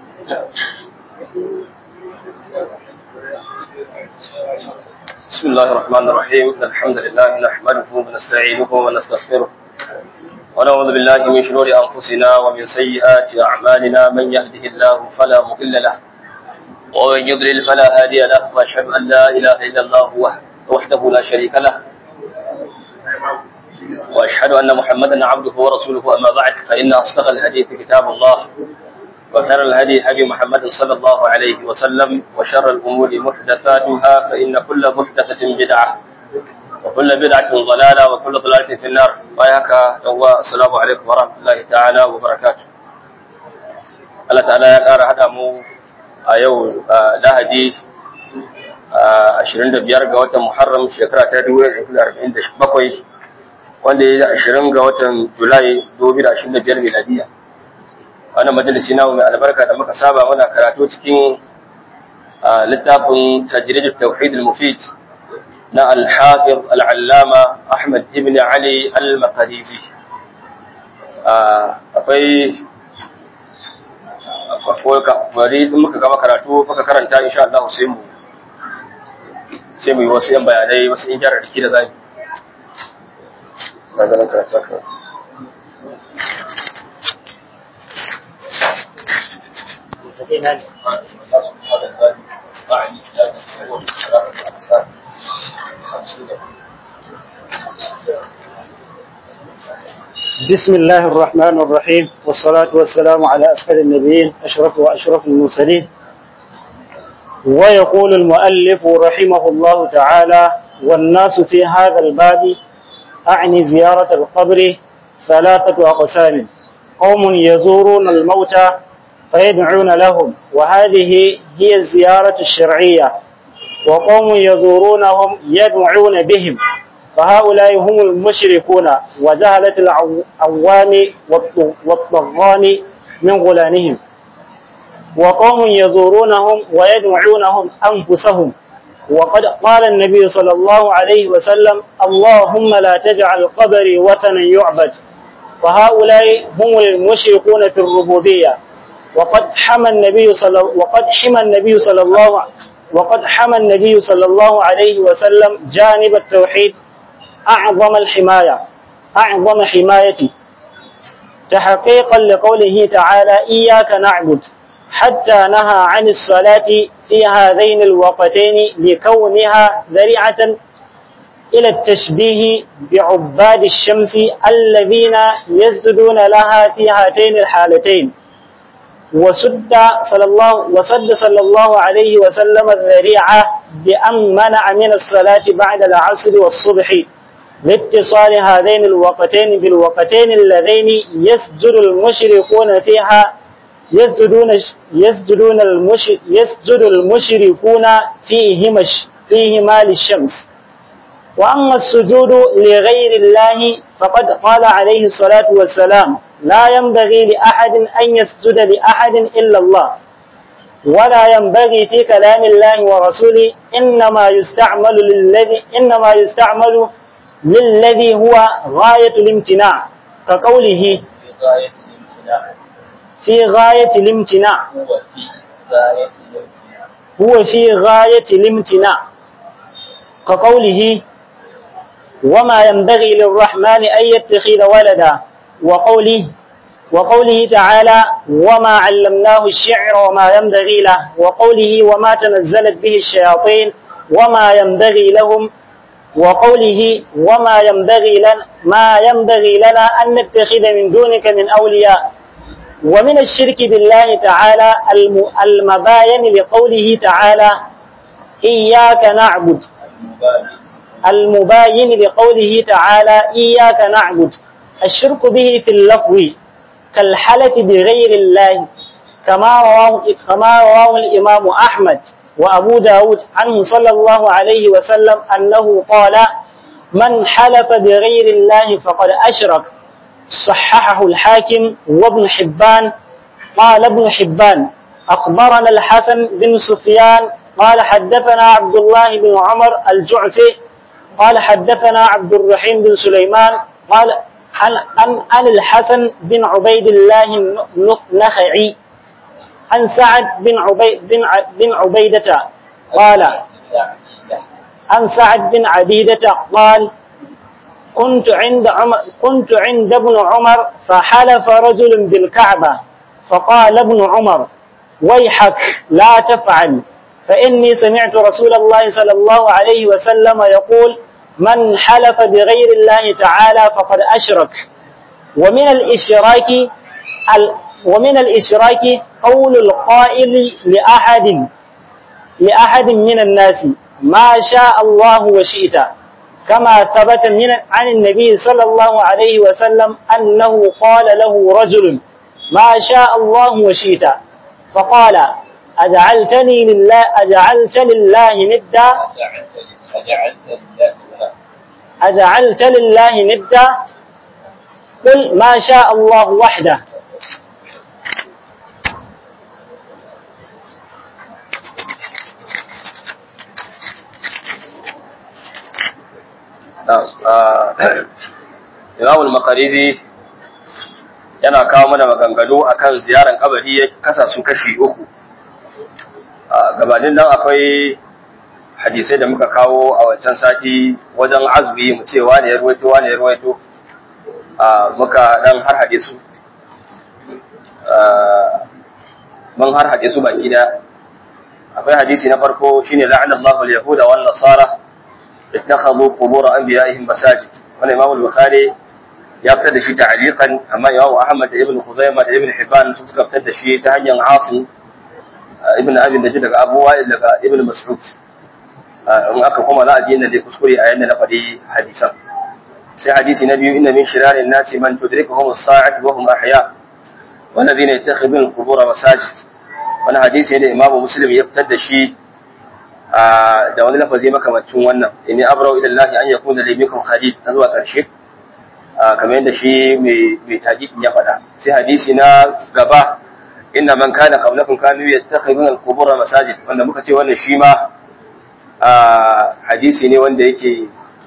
بسم الله الرحمن الرحيم الحمد لله نحمده ونستعينه ونستغفره ونعوذ بالله من شرور أنفسنا ومن سيئات أعمالنا من يهده الله فلا مضل له ومن يضلل فلا هادي له وأشهد أن لا إله إلا الله وحده لا شريك له وأشهد أن محمدا عبده ورسوله أما بعد فإن أصدق الحديث كتاب الله وخير الهدي هدي محمد صلى الله عليه وسلم وشر الأمور محدثاتها فإن كل محدثة بدعة وكل بدعة ضلالة وكل ضلالة في النار وياك السلام عليكم ورحمة الله تعالى وبركاته Allah ta'ala ya ƙara haɗa mu a yau lahadi 25 ga watan Muharram shekara ta 1947 wanda ya yi 20 ga watan Julai 2025 miladiyya. wannan majalisi namu mai albarka da muka saba muna karatu cikin littafin tajrid tauhid al-mufid na al-hafiz al-allama Ahmad ibn Ali al-Maqdisi akwai akwai bari sun muka gama karatu muka karanta insha Allah sai mu sai mu yi wasu yan bayanai wasu in gyara dake da zai ga ganin karatu بسم الله الرحمن الرحيم والصلاة والسلام على أسفل النبيين أشرف وأشرف المرسلين ويقول المؤلف رحمه الله تعالى والناس في هذا الباب أعني زيارة القبر ثلاثة أقسام قوم يزورون الموتى فيدعون لهم وهذه هي الزيارة الشرعية وقوم يزورونهم يدعون بهم فهؤلاء هم المشركون وجهلة العوام والطغان من غلانهم وقوم يزورونهم ويدعونهم أنفسهم وقد قال النبي صلى الله عليه وسلم اللهم لا تجعل قبري وثنا يعبد فهؤلاء هم المشركون في الربوبيه وقد حمى النبي صلى وقد حمى النبي صلى الله وقد حمى النبي صلى الله عليه وسلم جانب التوحيد أعظم الحماية أعظم حماية تحقيقا لقوله تعالى إياك نعبد حتى نهى عن الصلاة في هذين الوقتين لكونها ذريعة إلى التشبيه بعباد الشمس الذين يسجدون لها في هاتين الحالتين وسد صلى الله وسد صلى الله عليه وسلم الذريعة بأن منع من الصلاة بعد العصر والصبح لاتصال هذين الوقتين بالوقتين اللذين يسجد المشركون فيها يسجدون يسجدون المش يسجد المشركون فيهما فيهما للشمس وأما السجود لغير الله فقد قال عليه الصلاة والسلام لا ينبغي لأحد أن يسجد لأحد إلا الله ولا ينبغي في كلام الله ورسوله إنما يستعمل للذي إنما يستعمل للذي هو غاية الامتناع كقوله في غاية الامتناع هو في غاية الامتناع كقوله وما ينبغي للرحمن أن يتخذ ولدا وقوله وقوله تعالى وما علمناه الشعر وما ينبغي له وقوله وما تنزلت به الشياطين وما ينبغي لهم وقوله وما ينبغي لنا ما ينبغي لنا أن نتخذ من دونك من أولياء ومن الشرك بالله تعالى المباين لقوله تعالى إياك نعبد المباين لقوله تعالى إياك نعبد الشرك به في اللفظ كالحلف بغير الله كما رواه كما رواه الإمام أحمد وأبو داود عنه صلى الله عليه وسلم أنه قال من حلف بغير الله فقد أشرك صححه الحاكم وابن حبان قال ابن حبان أخبرنا الحسن بن سفيان قال حدثنا عبد الله بن عمر الجعفي قال حدثنا عبد الرحيم بن سليمان قال عن عن عن الحسن بن عبيد الله النخعي عن سعد بن عبيد بن ع- بن عبيدة قال عن سعد بن عبيدة قال كنت عند عمر كنت عند ابن عمر فحلف رجل بالكعبة فقال ابن عمر ويحك لا تفعل فإني سمعت رسول الله صلى الله عليه وسلم يقول من حلف بغير الله تعالى فقد أشرك ومن الإشراك ال ومن الإشراك قول القائل لأحد لأحد من الناس ما شاء الله وشئت كما ثبت من عن النبي صلى الله عليه وسلم أنه قال له رجل ما شاء الله وشئت فقال أجعلتني لله أجعلت لله ندا أجعلت لله ندا قل ما شاء الله وحده Imamul Makarizi yana kawo mana maganganu akan ziyaran kabari ya kasa su kashi uku. A gabanin nan akwai hadisai da muka kawo a wancan sati wajen azumi mu ce wane ya ruwaito wane ya ruwaito a muka dan har haɗe su. Mun har haɗe su baki da akwai hadisi na farko shine la'anallahu al-yahuda wan nasara اتخذوا قبور انبيائهم مساجد wannan Imam al-Bukhari ya fitar da shi ta'liqan amma Imam Ahmad da Ibn Khuzaimah da Ibn Hibban sun suka fitar da shi ta hanyar Asim Ibn Abi Najid daga Abu Wa'il daga Ibn Mas'ud in aka kuma za a ji inda dai kuskure a yanda na faɗi hadisan sai hadisi na biyu inna min shirarin nasi man tudrikuhum as-sa'atu wa hum ahya والذين يتخذون القبور مساجد wani hadisi da Imam Muslim ya fitar da shi da wani lafazi makamacin wannan inni abrau ila Allah an yakuna li minkum khalid na zuwa karshe kamar yadda shi mai mai taqiq ya faɗa sai hadisi na gaba inna man kana qablakum kanu yattakhiduna al-qubur masajid wanda muka ce wannan shi ma hadisi ne wanda yake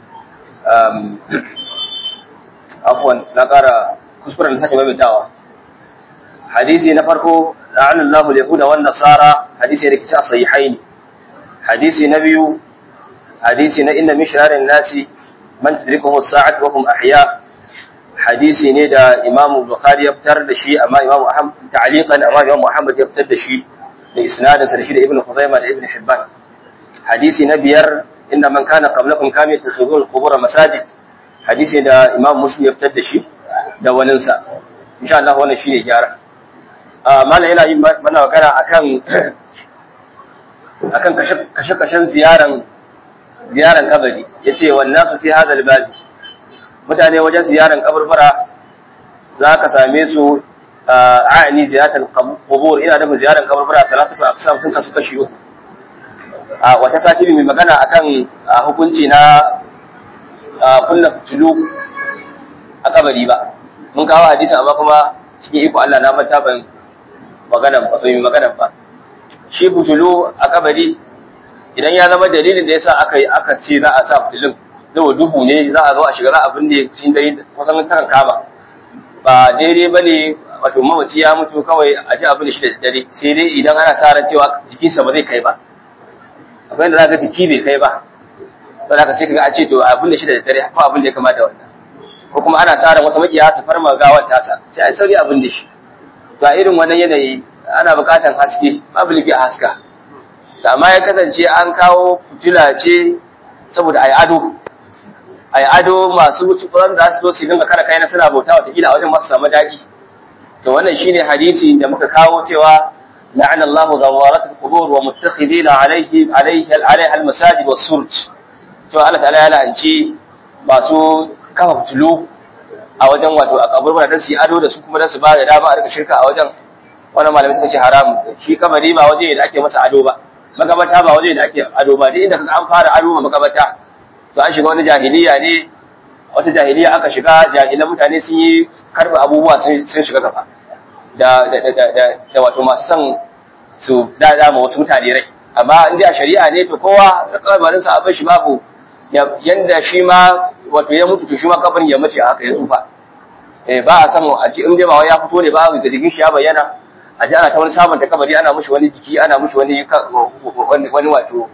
afwan na ƙara kuskuren da sake maimaitawa hadisi na farko la'anallahu al-yahuda wan nasara hadisi da kici a sahihaini hadisi na biyu hadisi na inna min shirarin nasi man tudrikuhu sa'at wa hum ahya hadisi ne da Imam Bukhari ya fitar da shi amma Imam Ahmad ta'liqan amma Imam Muhammad ya fitar da shi da isnadin sa da shi da Ibn Khuzaimah da Ibn Hibban hadisi na biyar inna man kana qablakum kam yattakhidun al-qubur masajid hadisi da Imam Muslim ya fitar da shi da waninsa insha Allah wannan shine gyara mallan yana yin mana magana akan akan kashe-kashen ziyaran ziyaran kabari yace wannan su fi hadal babi mutane wajen ziyaran kaburbura za ka same su a'ani ziyaratul qubur ina da ziyaran kaburbura talatu aqsam sun kasu kashi uku a wata sati mai magana akan hukunci na kullu tulu a kabari ba mun kawo hadisin amma kuma cikin iko Allah na manta ban magana ba ban magana ba shi fitulu a kabari idan ya zama dalilin da yasa aka yi aka ce za a sa fitilun zai duhu ne za a zo a shiga za a binne cikin dare kusan kan kama ba daidai ba ne wato mamaci ya mutu kawai a ji abin da shi da dare sai dai idan ana sa ran cewa jikinsa ba zai kai ba akwai da za ka jiki bai kai ba sai haka sai ka ga a ce to abin da shi da dare ko abin da ya kamata wannan ko kuma ana sa ran wasu makiya su farma gawar tasa sai a sauri abin da shi to a irin wannan yanayi ana buƙatar haske babu lifi a haska amma ya kasance an kawo fitila ce saboda a yi ado a yi ado masu wuce da su zo su dinga kara kaina suna bauta watakila a wajen masu samu daɗi to wannan shine hadisi da muka kawo cewa la'an Allah zawarat al-qubur wa muttakhidina alayhi alayhi alayha al-masajid was-surj to Allah ta'ala ya la'anci masu kafa fitilu a wajen wato a kaburbura dan su yi ado da su kuma dan su ba da dama a rika shirka a wajen wannan malamai suka ce haram shi kabari ba waje da ake masa ado ba magabata ba waje da ake ado ba duk inda kaga an fara ado ma magabata to an shiga wani jahiliya ne wata jahiliya aka shiga jahilan mutane sun yi karba abubuwa sun shiga gaba da da da da, da wato masu son su dada ma wasu mutane rai amma in dai a shari'a ne to kowa da kabarin sa abin shi babu yanda shi ma wato ya mutu to shi ma kabarin ya mace haka ya tsufa eh ba a san a ci in dai ba wai ya fito ne ba ga jikin shi ya bayyana a ji ana ta wani sabanta kabari ana mushi wani jiki ana mushi wani wani wato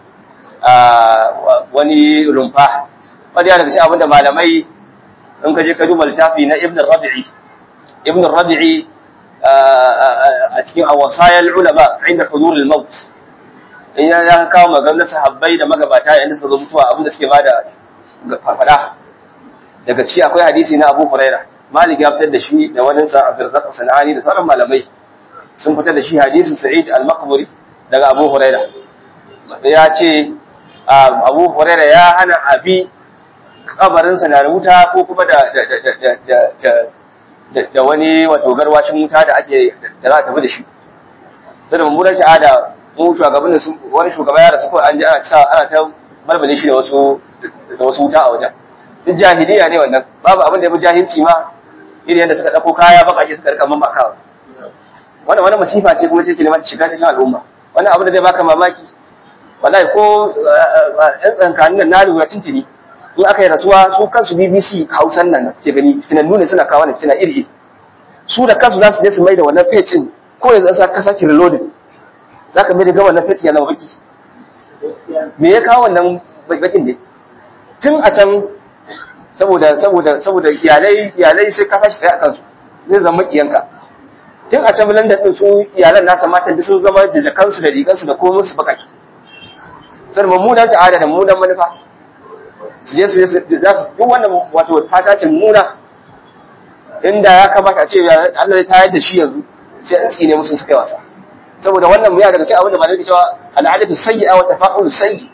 wani rumfa wanda yana daga cikin abinda malamai in ka je ka duba littafi na ibn rabi'i ibn rabi'i a cikin awasayal ulama inda hudur al-maut in ya kawo maganar sahabbai da magabata yayin da suka zo mutuwa abinda suke bada farfada daga ciki akwai hadisi na Abu Huraira Malik ya fitar da shi da wani sa Abdurrazzaq Sanani da sauran malamai sun fitar da shi hadisin Sa'id al-Maqburi daga Abu Huraira ya ce Abu Huraira ya hana abi kabarinsa na wuta ko kuma da da wani wato garwashin wuta da ake da za a tafi da shi sai da mummunar ta'ada mu shugaban su wani shugaba ya rasu ko an ji ana sa ana ta barbale shi da wasu da wasu wuta a wajen duk jahiliya ne wannan babu abin da ya fi jahilci ma irin yadda suka dauko kaya bakake suka rika mamakawa wannan wani masifa ce kuma ce ke neman shiga cikin al'umma wannan abin da zai baka mamaki wallahi ko yan tsankanin nan na lura tuntuni in aka yi rasuwa su kansu BBC Hausan nan ke gani tunannu ne suna kawo ne tuna iri iri su da kansu za su je su mai da wannan page ko yanzu za ka sake reloading za ka mai da wannan page ya zama baki me ya kawo wannan bakin ne tun a can saboda saboda saboda iyalai iyalai sai ka tashi tsaye a kansu zai zama kiyanka tun a can London din su iyalan nasa matan da sun zama da jakansu da rigansu da komai su bakaki sai mummunan ta'ada da mummunan manufa su je su za su duk wannan wato fata ce muna inda ya kamata a ce Allah ya tayar da shi yanzu sai an tsine musu suka yi wasa saboda wannan muya daga cikin abin da ba nake cewa al'adatu sayyi'a wa tafa'ul sayyi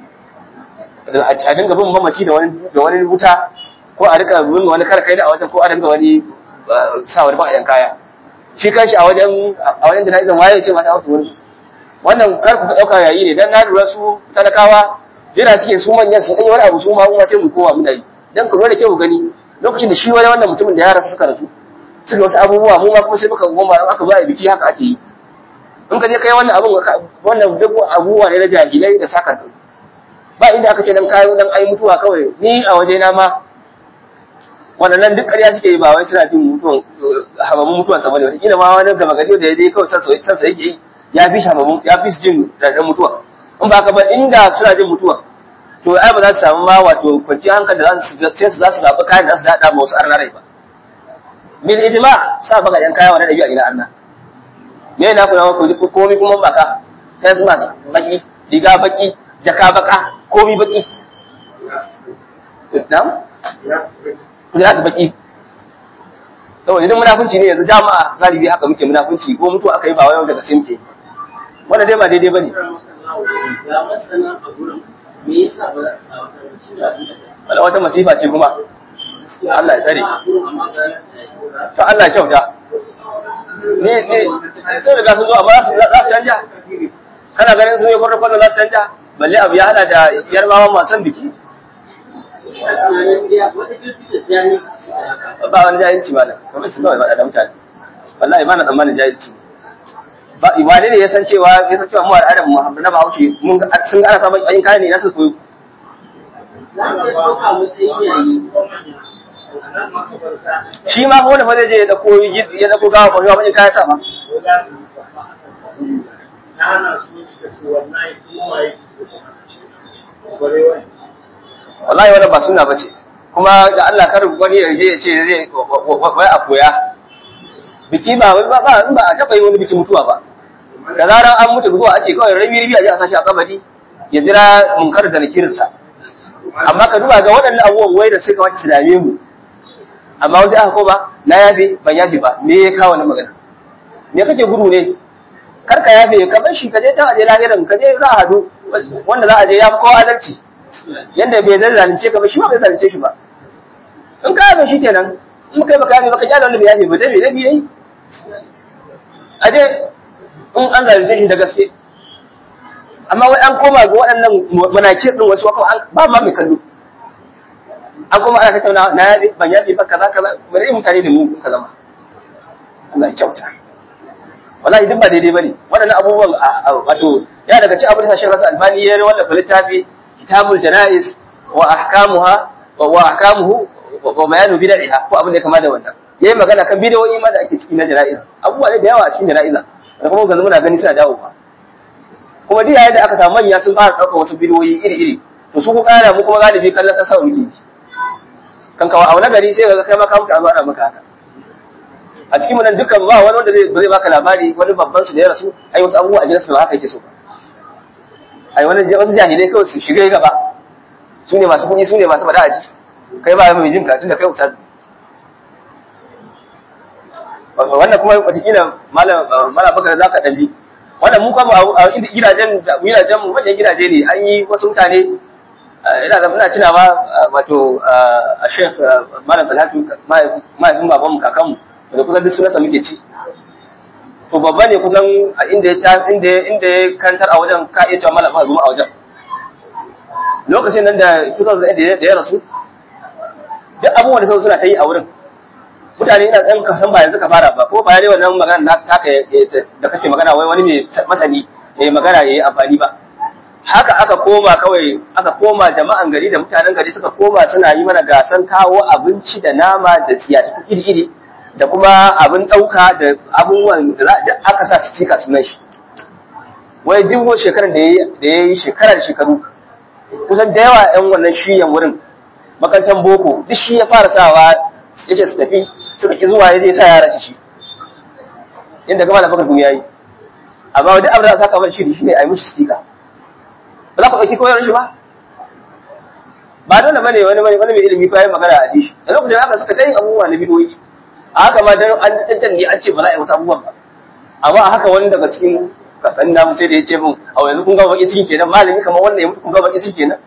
a dinga bin mamaci da wani da wani wuta ko a rika bin wani karkai da a wajen ko a dinga wani sa wani ba'ayan kaya shi kanshi a wajen a wajen jana'izan waye ce mata wasu wani wannan kar ku dauka yayi ne dan na lura su talakawa jira suke su manyan su ɗanyi wani abu su ma kuma sai mu kowa muna yi dan ku da kyau gani lokacin da shi wani wannan mutumin da yara suka rasu suka wasu abubuwa mu ma kuma sai muka goma in aka zo a biki haka ake yi in ka je kai wannan abun wannan duk abubuwa ne na jahilai da saka ba inda aka ce dan kayo dan ai mutuwa kawai ni a waje na ma wannan duk ƙarya suke yi ba wai suna jin mutuwan hamamun mutuwan sa bane wata ma wani gaba gari da ya je kawai san sa yake yi ya fi hamamun ya fi jin da mutuwa in ba ka ba inda suna jin mutuwa to ai ba za su samu ma wato kwanci hankali da za su sai su za su zaɓi kayan da za su daɗa ma wasu arna rai ba bil ijma sa baka yan kaya wannan dabi'a ina arna me na kuna ku komai kuma baka face mask baki riga baki jaka baka komai baki na'am ya su baki saboda idan munafunci ne yanzu jama'a galibi haka muke munafunci ko mutuwa aka yi ba wai daga simke wannan dai ba daidai bane ga masana a gurin me yasa ba za su sa wata shi da wala wata masifa ce kuma Allah ya tsare to Allah ya kyauta ne ne sai da sun zo amma za su canja kana ganin sun yi kwarra kwarra za su canja balle abu ya hada da yarbawa masu biki ba wani jahilci ba da kamar su kawai ba da mutane wallahi ba na tsammanin jahilci ba wane ne ya san cewa ya san cewa mu al'adar mu na Bahaushe mun sun ana samun ayin kayan ne na su koyo shi ma ko wanda fa zai je ya dauko ya dauko gawa ko ya bani kayan sa ba wallahi wannan ba sunna bace kuma da Allah kar wani ya je ya ce zai wai a koya biki ba ba ba ba a taba yi wani biki mutuwa ba da zaran an mutu zuwa ake kawai rabi rabi a ji a sashi a kabari ya jira munkar da nakirinsa amma ka duba ga waɗannan abubuwan wai da suka wata su dame mu amma wasu aka ko ba na yafe ban yafe ba me ya kawo na magana me kake gudu ne kar ka yafe ka bar shi ka je can a je lahirin ka je za a hadu wanda za a je ya fi kowa adalci yanda bai zai zalunce ka ba shi ma bai zalunce shi ba in ka yafe shi kenan in kai baka yafe ba ka kyale wanda bai yafe ba dai bai dai yayi a je in an zalunce shi da gaske amma wai an koma ga waɗannan manakir din wasu wakon ba ma mai kallo an koma ana tattauna na yaɗe ban yaɗe ba kaza kaza bari mutane da mu ka zama Allah ya kyauta wallahi duk ba daidai bane waɗannan abubuwan wato ya daga ci abin da Sheikh Hassan Albani ya wallafa littafi Kitabul Janaiz wa ahkamuha wa ahkamuhu wa bayanu bid'iha ko abin da ya kama da wannan yayi magana kan bidiyoyi ma da ake ciki na jana'iza abubuwa ne da yawa a cikin jana'iza da kuma ga muna gani suna dawo ba kuma duk yayin da aka samu manya sun fara ɗaukar wasu bidiyoyi iri-iri to su ku ƙara mu kuma galibi kallon sa sama muke yi kan kawo a wani gari sai ga kai ma ka mutu an zo ana maka haka a cikin mu nan dukkan ba wani wanda zai zai baka labari wani babban su da ya rasu ai wasu abubuwa a gidansu ba haka yake so ba ai wani wasu jahilai kawai su shiga gaba su ne masu kuɗi su ne masu faɗa a ji kai ba mai jin ka tunda kai ustaz wannan kuma wataƙila malam malam bakar za ka ɗan ji wannan mu kuma a gidajen gidajen mu manyan gidaje ne an yi wasu mutane ina da ina tuna ba wato a Sheikh Malam Talatu mahaifin babanmu kakanmu da kusan duk sunansa muke ci to babba ne kusan a inda ya inda inda ya kantar a wajen ka iya cewa malam zuma a wajen lokacin nan da 2008 da ya rasu duk abubuwan da sau suna ta yi a wurin mutane ina ɗan kasan ba yanzu ka fara ba ko ba ne wannan magana na taka da kake magana wai wani mai masani mai magana ya yi amfani ba haka aka koma kawai aka koma jama'an gari da mutanen gari suka koma suna yi mana gasan kawo abinci da nama da tsiyata iri-iri da kuma abin ɗauka da abubuwan da za aka sa su cika sunan shi wai duk shekarar da ya yi shekara da shekaru kusan da yawa 'yan wannan shiyan wurin makarantar boko duk shi ya fara sawa ya ce su tafi suka ki zuwa ya zai sa yara shi inda gama da bakar duniya yi amma duk abin da saka ban shiri shi ne a yi mishi stika ba za ku ɗauki koyar shi ba ba dole bane wani wani wani mai ilimi ko yayi magana a ji shi da lokacin haka suka ta yin abubuwa na bidoyi a haka ma dan an tantan ne an ce ba za a yi wasu abubuwan ba amma a haka wani daga cikin kakan namu sai da ya ce min a yanzu kun ga baki ciki kenan malami kamar wannan ya mutu kun ga baki ciki kenan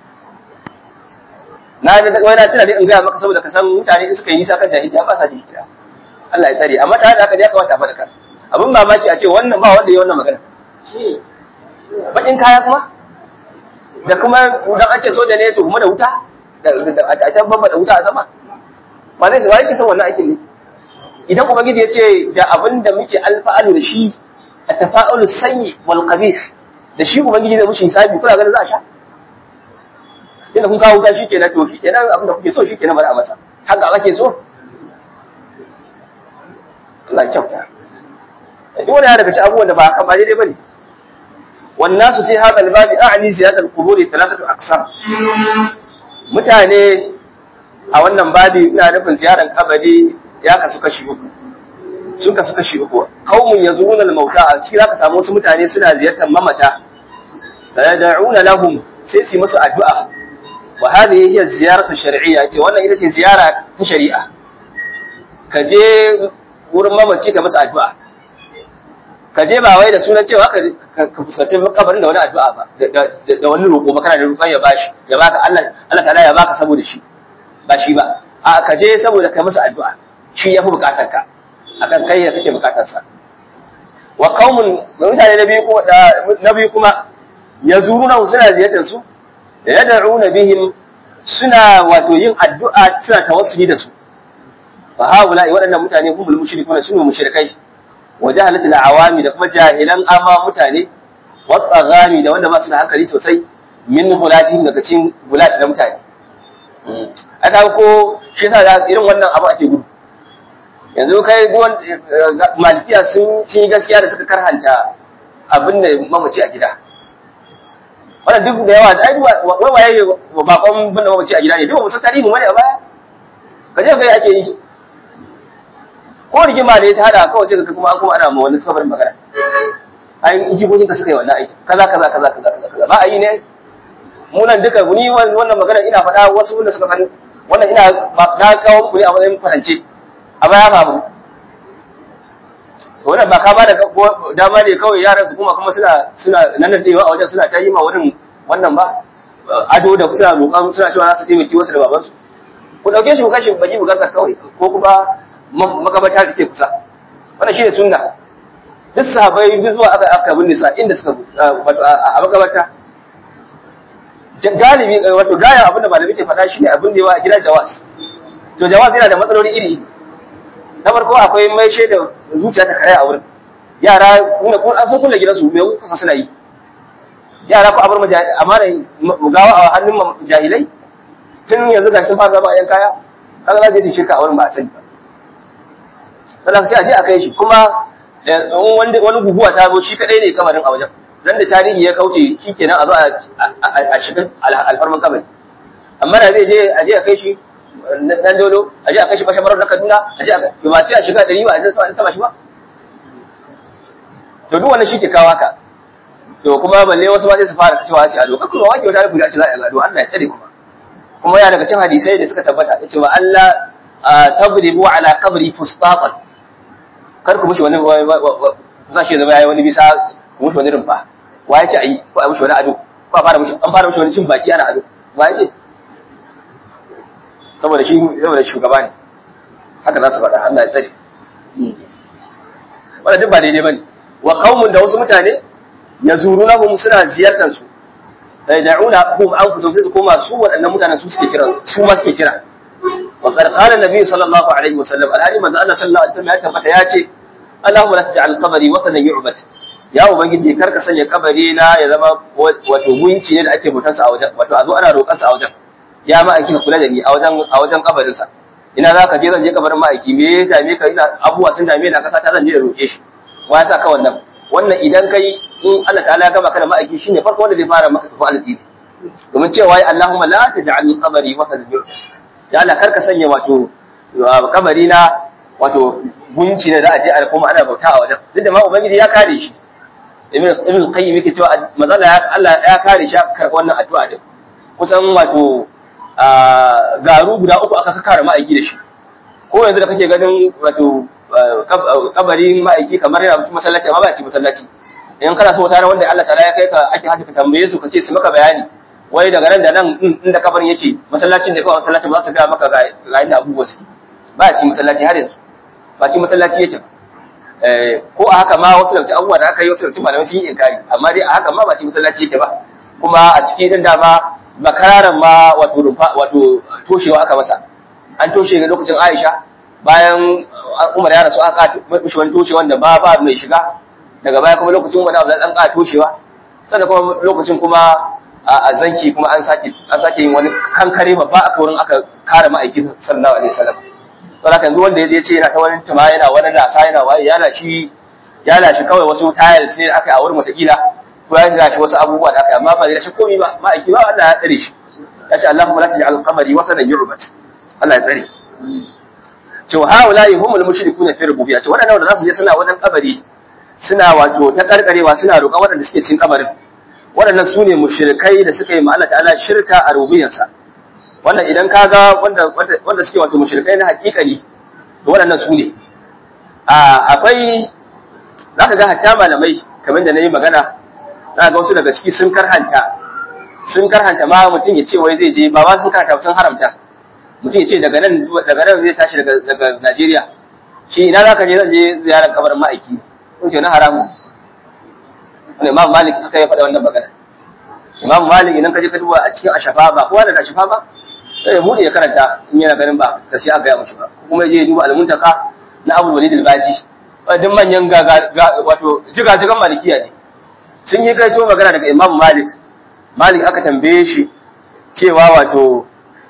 na da wai na tuna dai in gaya maka saboda ka san mutane in suka yi nisa kan jahiliya ba sa ji kira Allah ya tsare amma tare da haka ya kamata a faɗa ka abin mamaki a ce wannan ba wanda ya wannan magana bakin kaya kuma da kuma dan ake soja ne to kuma da wuta da a can babba da wuta a sama ba zai ba yake son wannan aikin ne idan ubangiji ya ce da abin da muke alfa'alu da shi a tafa'ulu sanyi wal qabih da shi ubangiji zai mushi hisabi kuna ganin za a sha inda kun kawo wuta shikenan to shikenan abin da kuke so shikenan bari a masa haka ake so Allah ya kyauta duk wani ya daga ci abubuwan da ba haka ba daidai bane والناس في هذا الباب أعني زيادة القبور ثلاثة أقسام mutane a wannan babi ina nufin ziyarar kabari ya kasu kashi uku sun kasu kashi uku qaumun yazuruna al-mauta a cikin zaka samu wasu mutane suna ziyartar mamata da yad'una lahum sai su yi musu addu'a wa hadhihi hiya ziyaratu shar'iyya ce wannan ita ce ziyara ta shari'a ka je wurin mamaci ka masa addu'a ka je ba wai da sunan cewa ka fuskanci kabarin da wani addu'a ba da wani roƙo ba kana da roƙon ya bashi ya baka Allah Allah ta'ala ya baka saboda shi ba shi ba a ka je saboda kai masa addu'a shi yafi bukatar ka akan kai da kake bukatar sa wa qaumun mutane na biyu kuma na biyu kuma yazuruna suna ziyartar su da yad'una bihim suna wato yin addu'a suna tawassuli da su fa haula waɗannan mutane humul mushrikuna sunu mushrikai wa jahalatu awami da kuma jahilan amma mutane wa tsagami da wanda ba su da hankali sosai min hulatihim daga cikin hulati na mutane aka ko shi yasa irin wannan abu ake gudu yanzu kai duwan malikiya sun ci gaskiya da suka karhanta abin da mamaci a gida wannan duk da yawa da ai wai waye bakon bin da mamaci a gida ne duk ba san tarihi mu ne a baya kaje kai ake yi ko rigima ne ta hada kawai sai ka kuma an kuma ana ma wani sabar magana ai in jikokin ka suka yi wannan aiki kaza kaza kaza kaza kaza ba a yi ne mu nan duka ni wannan magana ina faɗa wasu wanda suka san wannan ina na kawo muku ne a matsayin kwatance a baya faru wannan ba ka ba da dama ne kawai yaran su kuma kuma suna suna nan da a wajen suna ta yi ma wurin wannan ba ado da suna roƙon suna cewa za su taimaki wasu da babansu ku ɗauke shi ku kashe baki mu gaza kawai ko kuma makabata da ke kusa wannan shi ne sunna duk sahabai duk zuwa aka aka binne su a inda suka wato a makabata galibi wato gaya abinda malami ke faɗa shine abin da yawa a gida jawas to jawas yana da matsaloli iri na farko akwai mai shaida zuciya ta kare a wurin yara kuma kun an so kulle gidansu me kusa suna yi yara ko abar amana gawa a hannun jahilai tun yanzu gashi sun fara zama a yan kaya kaga za su yi shirka a wurin ba a sani ba sannan sai a je a kai shi kuma wani guguwa ta zo shi kadai ne kamarin a wajen dan da tarihi ya kauce shikenan a zo a shiga alfarman kabari amma da zai je a je a kai shi dan dolo a je a kai shi fashe marar na Kaduna a je a ba sai a shiga dari ba a je a taba shi ba to duk wannan shi ke kawo haka to kuma balle wasu ba sai su fara cewa ce ado kuma wake wata rubuta ce za a ado Allah ya tsare kuma kuma ya daga cikin hadisai da suka tabbata yace wa Allah tadribu ala qabri fustaqan kar ku mushi wani za shi zama yayi wani bisa ku mushi wani rumfa wa yace ayi ko a mushi wani ado ko a fara mushi an fara mushi wani cin baki ana ado wa yace saboda shi saboda shugaba ne haka za su faɗa Allah ya tsare wannan duk ba daidai bane wa qaumun da wasu mutane yazurunahum suna ziyartar su sai da'una hum anfusum sai su koma su waɗannan mutanen su suke kira su ma suke kira wa qad qala an-nabi sallallahu alaihi wasallam alhali manzo Allah sallallahu alaihi wasallam ya tabbata ya ce Allahumma la taj'al qabri watanan yu'bad ya ubangiji kar ka sanya kabari na ya zama wato gunki ne da ake bautar sa a wajen wato a zo ana roƙar sa a wajen ya ma aiki kula da ni a wajen a wajen kabarin sa ina za ka je zan je kabarin ma'aiki me ya dame ka ina abubuwa sun dame na kasa ta zan je da roƙe shi wa ya sa ka wannan wannan idan kai in Allah ta'ala ya gama ka da ma'aiki shine farko wanda zai fara maka tafi alƙiri domin cewa ya Allahumma la taj'al qabri wa kadhib ya Allah karka sanya wato kabari na wato gunci ne za a je a kuma ana bauta a wajen duk da ma ubangiji ya kare shi ibn ibn qayyim yake cewa mazala Allah ya kare shi karɓar wannan addu'a din kusan wato garu guda uku aka kare ma'aiki da shi ko yanzu da kake ganin wato kabarin ma'aiki kamar yana cikin masallaci amma ba ci masallaci in kana so tare wanda Allah ta'ala ya kai ka ake haka ka tambaye su ka ce su maka bayani wai daga nan da nan inda kabarin yake masallacin da kawai masallacin ba su ga maka ga inda abubuwa suke ba ci masallaci har yanzu ba ci masallaci yake ko a haka ma wasu daga abubuwa da aka yi wasu daga malamai sun yi inkari amma dai a haka ma ba ci masallaci yake ba kuma a cikin din dama makararan ma wato wato toshewa aka masa an toshe ga lokacin Aisha bayan Umar ya rasu aka mishi wani toshe wanda ba ba mai shiga daga baya kuma lokacin Umar da dan ka toshewa sannan kuma lokacin kuma a zanki kuma an sake an sake yin wani kankare babba aka wurin aka kare ma'aikin sallallahu alaihi wasallam saboda yanzu wanda yaje ce yana ta wani tuma yana wani lasa yana waye ya lashi ya lashi kawai wasu tiles ne da aka yi a wurin masakila ko ya lashi wasu abubuwa da aka yi amma ba zai lashi komai ba ma'aiki ba Allah ya tsare shi ya ce Allahumma la taj'al qamari wasanan yu'bad Allah ya tsare cewa haula'i humul mushrikuna fi rububiyya ce wadannan da za su je suna wajen kabari suna wato ta karkarewa suna roƙa waɗanda suke cikin kabarin waɗannan su ne mushrikai da suka yi ma Allah ta'ala shirka a rububiyyarsa wannan idan ka ga wanda wanda suke wato mushrikai na hakikani to waɗannan su ne akwai za ka ga hatta malamai kamar da na yi magana za ga wasu daga ciki sun karhanta sun karhanta ma mutum ya ce wai zai je ba ba sun karhanta sun haramta mutum ya ce daga nan daga nan zai tashi daga daga Najeriya shi ina za ka je zan je ziyarar kabarin ma'aiki ko ce na haramu wani imam malik aka yi faɗa wannan magana imam malik idan ka je ka duba a cikin ashafa ba kowa da ashafa ba sai ya buɗe ya karanta in yana ganin ba gaskiya aka gaya mushi ba kuma ya je ya duba al-muntaka na abul walid al-baji duk manyan wato jigajigan malikiya ne sun yi kaito magana daga imam malik malik aka tambaye shi cewa wato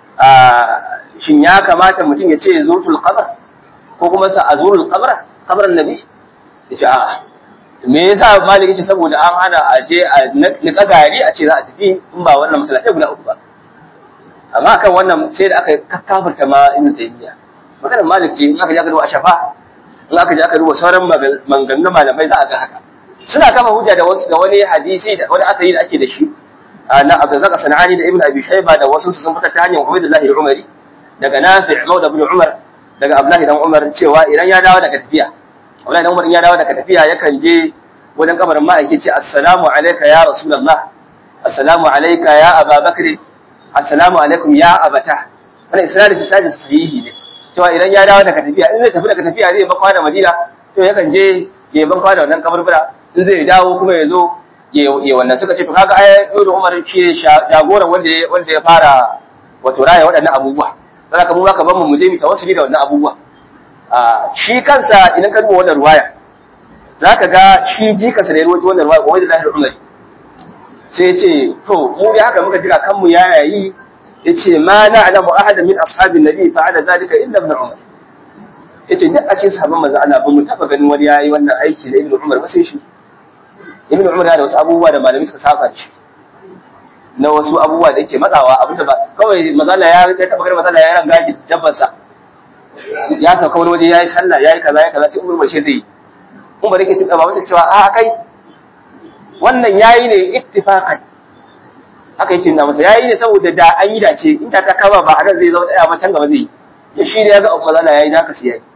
shin ya kamata mutum ya ce zurtul qabr ko kuma sa azurul qabr qabran nabi yace a me yasa malik yace saboda an hana a je a nika gari a ce za a tafi in ba wannan masallatai guda uku ba amma kan wannan sai da aka kakkafarta ma ibn taymiya maganar malik ce in aka je aka duba shafa in aka je aka duba sauran maganganun malamai za a ga haka suna kama hujja da wasu da wani hadisi da wani asali da ake da shi na Abdurrazzaq Sanani da Ibn Abi Shayba da wasu sun fitar ta hanyar Ubaydullah al-Umari daga Nafi' Mawla ibn Umar daga Abdullah dan Umar cewa idan ya dawo daga tafiya Abdullah dan Umar ya dawo daga tafiya yakan je wajen kabarin ma'aiki ce assalamu alayka ya rasulullah assalamu alayka ya Aba Bakr assalamu alaikum ya abata wannan isnadin sai sahihi ne cewa idan ya dawo daga tafiya in zai tafi daga tafiya zai bakwa da Madina to yakan je ya bakwa da wannan kaburbura in zai dawo kuma ya zo ya wannan suka ce to kaga ai Ibn Umar shi jagoran wanda wanda ya fara wato raya waɗannan abubuwa sai ka mu ka ban mu je mu tawassuli da wannan abubuwa shi kansa idan ka duba wannan ruwaya zaka ga shi jikansa da ya ruwaito wannan ruwaya wanda Lahir Umar sai ya ce to mu dai haka muka jira kanmu ya yayi yace ma na'lamu ahadan min ashabin nabi fa'ala zalika illa ibn Umar yace duk a cikin sahabban manzo Allah ba mu taba ganin wani yayi wannan aiki da Ibn Umar ba sai shi Ibn Umar yana da wasu abubuwa da malamai suka saba da shi na wasu abubuwa da yake matsawa abinda ba kawai mazala ya ya taba ganin mazala ya ranga ki dabban sa ya sauka wani waje yayi sallah yayi kaza yayi kaza sai Umar bace zai yi Umar yake cewa ba masa cewa a kai wannan yayi ne ittifaqan haka yake nuna masa yayi ne saboda da an yi dace in ta ta kama ba hadan zai zama daya ba can gaba zai yi ya shi ne ya ga mazala yayi da ka sai yayi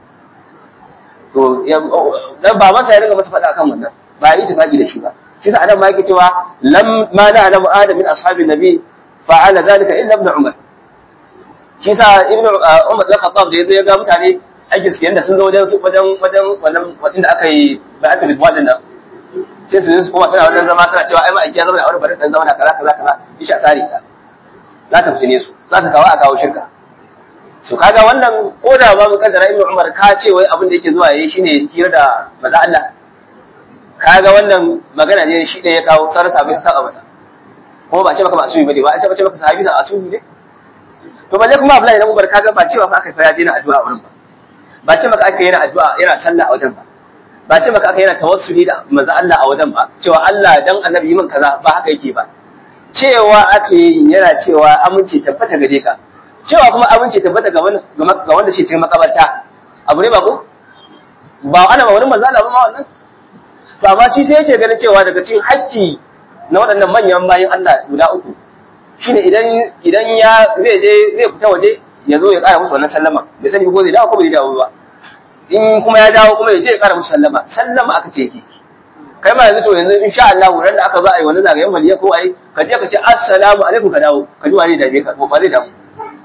to dan ba masa ya ringa masa faɗa akan wannan ba yi ittifaqi da shi ba shi sa adam ma yake cewa lam ma na alamu adam min ashabin nabi fa'ala zalika illa ibn umar shi sa ibn umar da khattab da yazo ya ga mutane aiki suke yanda sun zo wajen su wajen wajen wannan inda aka yi bai'atul ridwan nan sai su su kuma suna wannan zama suna cewa ai ma aiki ya zama da aure bari dan zama da kaza kaza kaza ishi a sare ka za ta fitine su za ta kawo a kawo shirka su kaga wannan ko da ba mu kaddara ibn umar ka ce wai abin da yake zuwa yayi shine hira da maza Allah kaga wannan magana ne shi ne ya kawo sauran sahabbai su saba masa kuma ba ce maka ba asumi bane ba an taba ce maka sahabi sa asumi ne to balle kuma Abdullahi dan Umar kaga ba cewa fa aka fara yana addu'a a wurin ba ba ce maka aka yana addu'a yana sallah a wajen ba ba ce maka aka yana tawassuli da manzo Allah a wajen ba cewa Allah dan annabi yi min kaza ba haka yake ba cewa ake yi yana cewa aminci tabbata gare ka cewa kuma aminci tabbata ga wanda ga wanda shi cikin makabarta abu ne ba ko ba ana ba wani manzo Allah ba ma wannan to amma shi sai yake ganin cewa daga cikin haƙƙi na waɗannan manyan bayan Allah guda uku shine idan idan ya zai je zai fita waje ya zo ya ƙara musu wannan sallama bai sani ko zai dawo ko bai dawo ba in kuma ya dawo kuma ya je ya ƙara musu sallama sallama aka ce yake kai ma yanzu to yanzu insha Allah ran da aka zo a yi wani zagayen waliya ko ai ka je ka ce assalamu alaikum ka dawo ka ji wani da ka ba zai dawo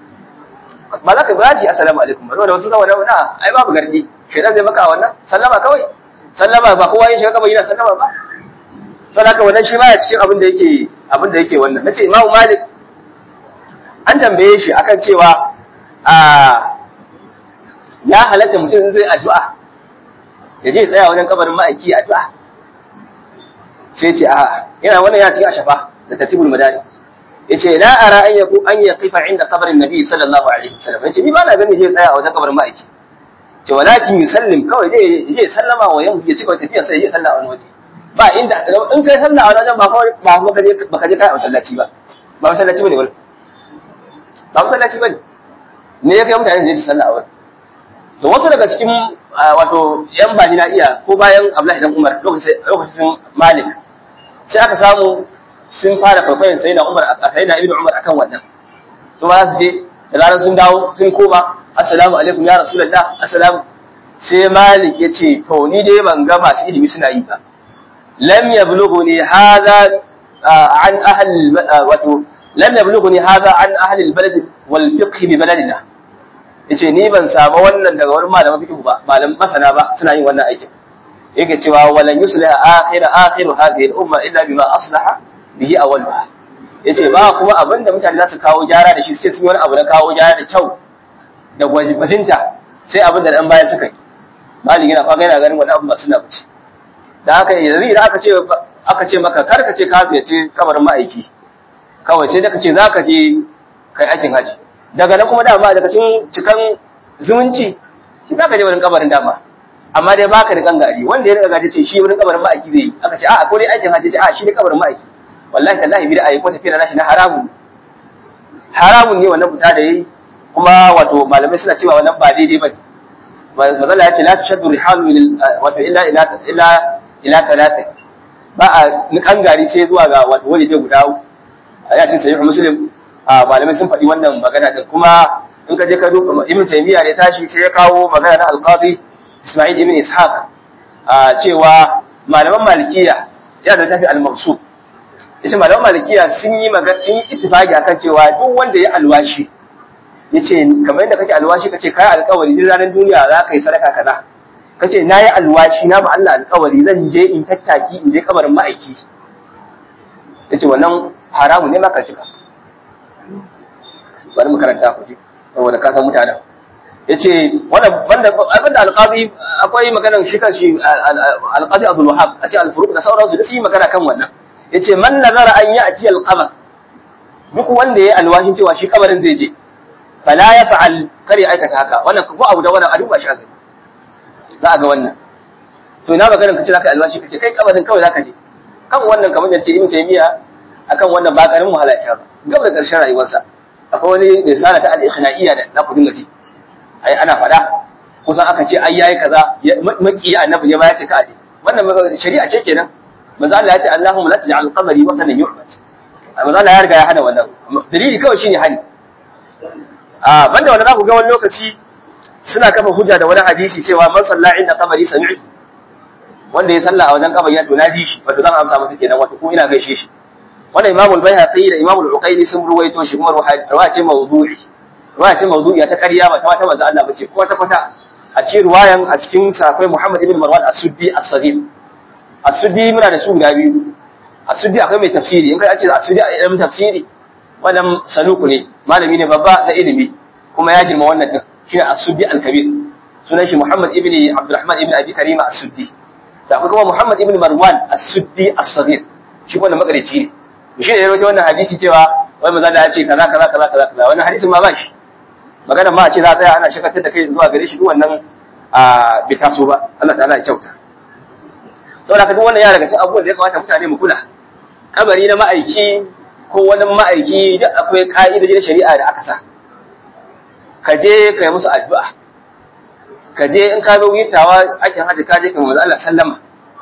ba za ka ba shi assalamu alaikum ba da wasu zama da na ai babu gardi shedan zai maka wannan sallama kawai sallama ba kowa ya shiga kamar yana sallama ba saboda wannan shi baya cikin abin da yake abin da yake wannan nace Imam Malik an tambaye shi akan cewa a ya halatta mutum zai addu'a ya je tsaya wajen kabarin ma'aiki addu'a sai ce a yana wannan yana cikin ashafa da tartibul madani yace la ara an yaku an yaqifa inda kabarin nabi sallallahu alaihi wasallam yace ni ba na gani zai tsaya a wajen kabarin ma'aiki ce walakin yusallim kawai zai je sallama wa yan ya cika tafiya sai ya salla a wani waje ba inda in kai salla a wajen ba ba kuma kaje ba kaje kai a masallaci ba ba masallaci bane wala ba masallaci bane ne ya kai mutane da su salla a wani to wasu daga cikin wato yan bani na iya ko bayan Abdullahi dan Umar lokacin lokacin Malik sai aka samu sun fara kwaikwayon sai na Umar a sai na Ibn Umar akan wannan su ba su je da zarar sun dawo sun koma assalamu alaikum ya rasulullah assalamu sai malik ya ce to ni dai ban ga masu ilimi suna yi ba lam yablughuni hadha an ahli wato lam yablughuni hadha an ahli albalad wal fiqh bi baladina yace ni ban samu wannan daga wani malamin fiqh ba malamin masana ba suna yin wannan aikin yake cewa walan yusliha akhir akhir hadhihi al-umma illa bima aslaha bihi awwalha yace ba kuma abinda mutane za su kawo gyara da shi sai sun yi wani abu na kawo gyara da kyau da gwajibajinta sai abin da ɗan baya suka yi mali yana faga yana ganin wani abu masu labaci da haka yanzu idan aka ce aka ce maka kar ka ce ka ziyarci kabarin ma'aiki kawai sai da ka ce za ka je kai aikin haji daga nan kuma dama daga cikin cikan zumunci shi za ka je wurin kabarin dama amma dai baka da gangari wanda ya riga gaji ce shi wurin kabarin ma'aiki zai yi aka ce a'a ko dai aikin haji ce a'a shi ne kabarin ma'aiki wallahi tallahi bid'a yi ko tafiya na shi na haramun haramun ne wannan fita da yayi kuma wato malamai suna cewa wannan ba daidai ba mazala ya ce la tushaddu rihalu wato illa ila illa ila talata ba a nikan gari sai zuwa ga wato waje guda ya ce sahih muslim malamai sun faɗi wannan magana din kuma in ka je ka duba ibn taymiya ne tashi sai ya kawo magana na al-qadi isma'il ibn ishaq cewa malaman malikiya ya da tafi al-mabsut yace malaman malikiya sun yi magana sun yi ittifaqi akan cewa duk wanda ya alwashi yace kamar yadda kake alwashi kace kai alƙawari din ranar duniya za ka yi sadaka kaza kace nayi alwashi na ma Allah alƙawari zan je in tattaki in je kabarin ma'aiki yace wannan haramu ne maka cika bari mu karanta ku ji saboda ka san mutanen yace wannan banda abinda alqazi akwai maganar shi kan shi alqazi Abdul Wahhab a ce al-furuq da sauransu da su yi magana kan wannan yace man nazara an ya'ti al-qabr duk wanda ya alwashin cewa shi kabarin zai je fala ya fa'al kare aikata haka wannan ko abu da wannan a duba shi a gani za a ga wannan to ina maganin ka ce zaka alwashi kace kai kabarin kawai zaka je kan wannan kamar yace ibn taymiya akan wannan ba karin wahala ya ba gaba da karshen rayuwarsa akwai wani risala ta al-ikhnaiya da na ku dinga ji ai ana fada kusan aka ce ai yayi kaza maki annabi ne ma ya ce ka aje wannan shari'a ce kenan manzo Allah ya ce Allahumma la taj'al qamari wa kana yu'bad manzo Allah ya riga ya hana wannan dalili kawai shine hani a banda wannan za ku ga wani lokaci suna kafa hujja da wani hadisi cewa man salla inda qabri sami'tu wanda ya salla a wajen kabari ya to na ji shi wato zan amsa masa kenan wato ko ina gaishe shi wannan Imam al-Baihaqi da Imam al-Uqayli sun ruwaito shi kuma ruwaya ce mawdu'i ruwaya ce mawdu'i ta ƙarya ba ta wata manzo Allah bace ko ta kwata a cikin ruwayan a cikin sa akwai Muhammad ibn Marwan as-Suddi as-Saghir as-Suddi muna da su guda biyu as-Suddi akwai mai tafsiri in kai ce as-Suddi a ilmin tafsiri wannan saluku ne malami ne babba na ilimi kuma ya girma wannan din shine as-Suddi al-Kabir sunan shi Muhammad ibn Abdurrahman ibn Abi Karima as-Suddi da akwai kuma Muhammad ibn Marwan as-Suddi as-Saghir shi wannan makarici ne shi ne ya rawaito wannan hadisi cewa wai manzo Allah ya ce kaza kaza kaza kaza kaza wannan hadisin ma ba shi magana ma a ce za a tsaya ana shakatar da kai zuwa gare shi duk wannan a bai taso ba Allah ta'ala ya kyauta saboda ka duk wannan ya daga cikin abubuwan da ya kamata mutane mu kula kabari na ma'aiki ko wani ma'aiki duk akwai ka'idoji na shari'a da aka sa ka je ka yi musu addu'a ka je in ka zo witawa aikin hajji ka je ka manzo Allah sallama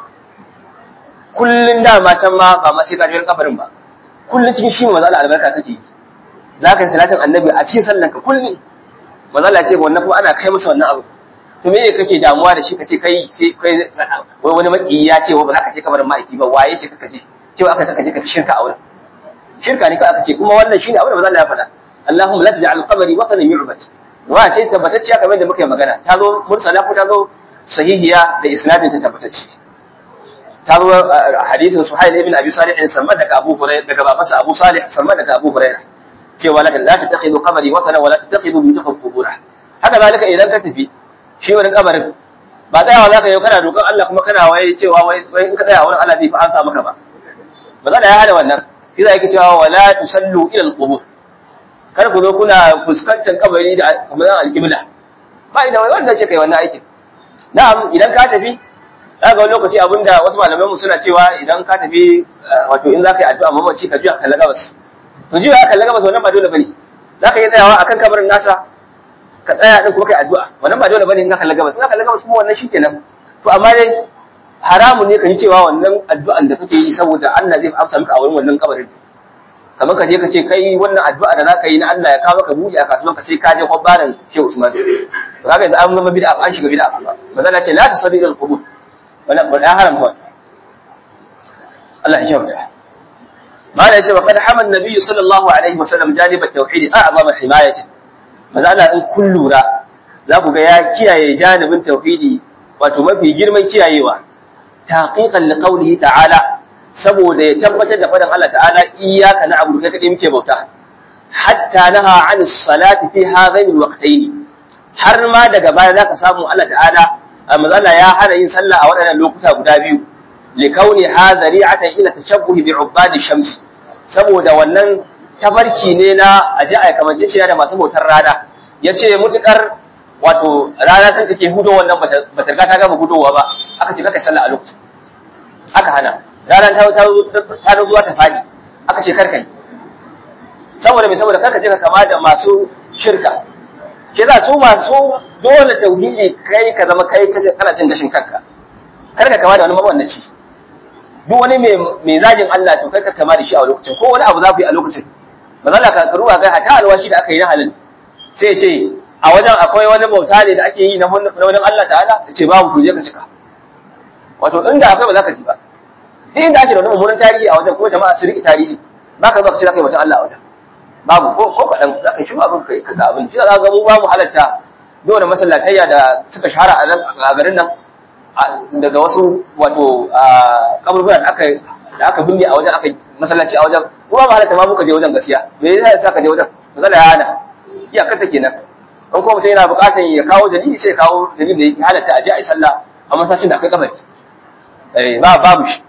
kullun da ma can ma ba ma sai ka je kabarin ba kullun cikin shi manzo Allah albarka kake yi za ka yi salatin annabi a cikin sallan ka kullum manzo Allah ya ce wannan kuma ana kai masa wannan abu to me ne kake damuwa da shi kace kai sai kai wai wani maki ya ce wa ba za ka je kabarin ma'aiki ba waye ce kaka je cewa aka kaka je ka shirka a wurin shirka ne ka aka ce kuma wannan shine abin da manzo Allah ya faɗa Allahumma la taj'al qabri watanan yu'bad wa ce tabbatacciya kamar da muka yi magana ta zo mursala ko ta zo sahihiya da isnadin ta tabbatacce ta zo hadisin Suhail ibn Abi Salih in samma daga Abu Hurairah daga babansa Abu Salih samma daga Abu Hurairah cewa la la tattakhidu qabri watanan wa la tattakhidu buyutakum qubura haka zalika idan ka tafi shi wurin kabarin ba tsayawa zaka yi kana dokan Allah kuma kana waye cewa wai in ka tsaya wurin Allah zai fi ansa maka ba ba za da ya hada wannan shi za yake cewa wala tusallu ila al-qubur kar ku zo kuna fuskantar kabari da kamar al-qibla ba idan wai wanda ce kai wannan aikin na'am idan ka tafi za ga wani lokaci abinda wasu malamai mu suna cewa idan ka tafi wato in za ka yi addu'a mamaci ka juya ka kalla gabas to juya ka kalla gabas wannan ba dole bane za ka yi tsayawa akan kabarin nasa ka tsaya din kuma kai addu'a wannan ba dole bane in ka kalla gabas in ka kalla gabas kuma wannan shikenan to amma dai haramun ne ka yi cewa wannan addu'an da kake yi saboda Allah zai amsa maka a wurin wannan kabarin kamar ka je ka ce kai wannan addu'a da zaka yi na Allah ya kawo maka buɗe a kasuwan ka sai ka je kwabbaran Shehu Usman to kaga yanzu an zama bid'a an shiga bid'a kuma manzo ce la tasallu ila al-qubur wala wala haramta Allah ya kyauta ما لا يجب وقد حمى النبي صلى الله عليه وسلم جانب التوحيد أعظم حماية ماذا أنا إن كل را ذاك يا كيا جانب التوحيد وتمفي جرما كيا يوا تحقيقا لقوله تعالى saboda ya tabbatar da faɗin Allah ta'ala iyyaka na'budu kai kadai muke bauta hatta naha 'an salati fi hadhaini alwaqtayn har ma daga baya zaka samu Allah ta'ala manzo Allah ya hana yin sallah a waɗannan lokuta guda biyu likauni hadari'atan ila tashabbuhi bi ubadi shams saboda wannan tafarki ne na aji a kamance shi da masu bautar rana yace mutukar wato rana san take hudo wannan bata riga ta gama hudowa ba aka ce kaka sallah a lokacin aka hana rana ta ta ta zuwa ta fadi aka ce karkai saboda me saboda karka je ka kama da masu shirka ke za su masu dole tauhidi kai ka zama kai kace kana cin gashin kanka karka kama da wani mabannaci duk wani mai zagin Allah to kai ka kama da shi a lokacin ko wani abu za ku yi a lokacin ba za ka karuwa kai hata alwashi da aka yi na halin sai ce a wajen akwai wani bauta ne da ake yi na wajen Allah ta'ala ce babu ku je ka cika wato inda akwai ba za ka ji ba duk inda ake da wani mummunan tarihi a wajen kuma jama'a su riƙe tarihi ba ka zo ka ce za ka yi wajen Allah a wajen babu ko ko kaɗan za ka yi shi abin kai ka abin shi za ga mu ba mu halatta dole masallatayya da suka shahara a garin nan daga wasu wato kaburburan aka da aka binne a wajen aka masallaci a wajen kuma ba halatta ma muka je wajen gaskiya me yasa yasa ka je wajen matsala ya hana iya kanta kenan an kuma mutum yana buƙatar ya kawo dalili sai ya kawo dalili da ya halatta a je a yi sallah a masallacin da akwai kabari eh ba babu shi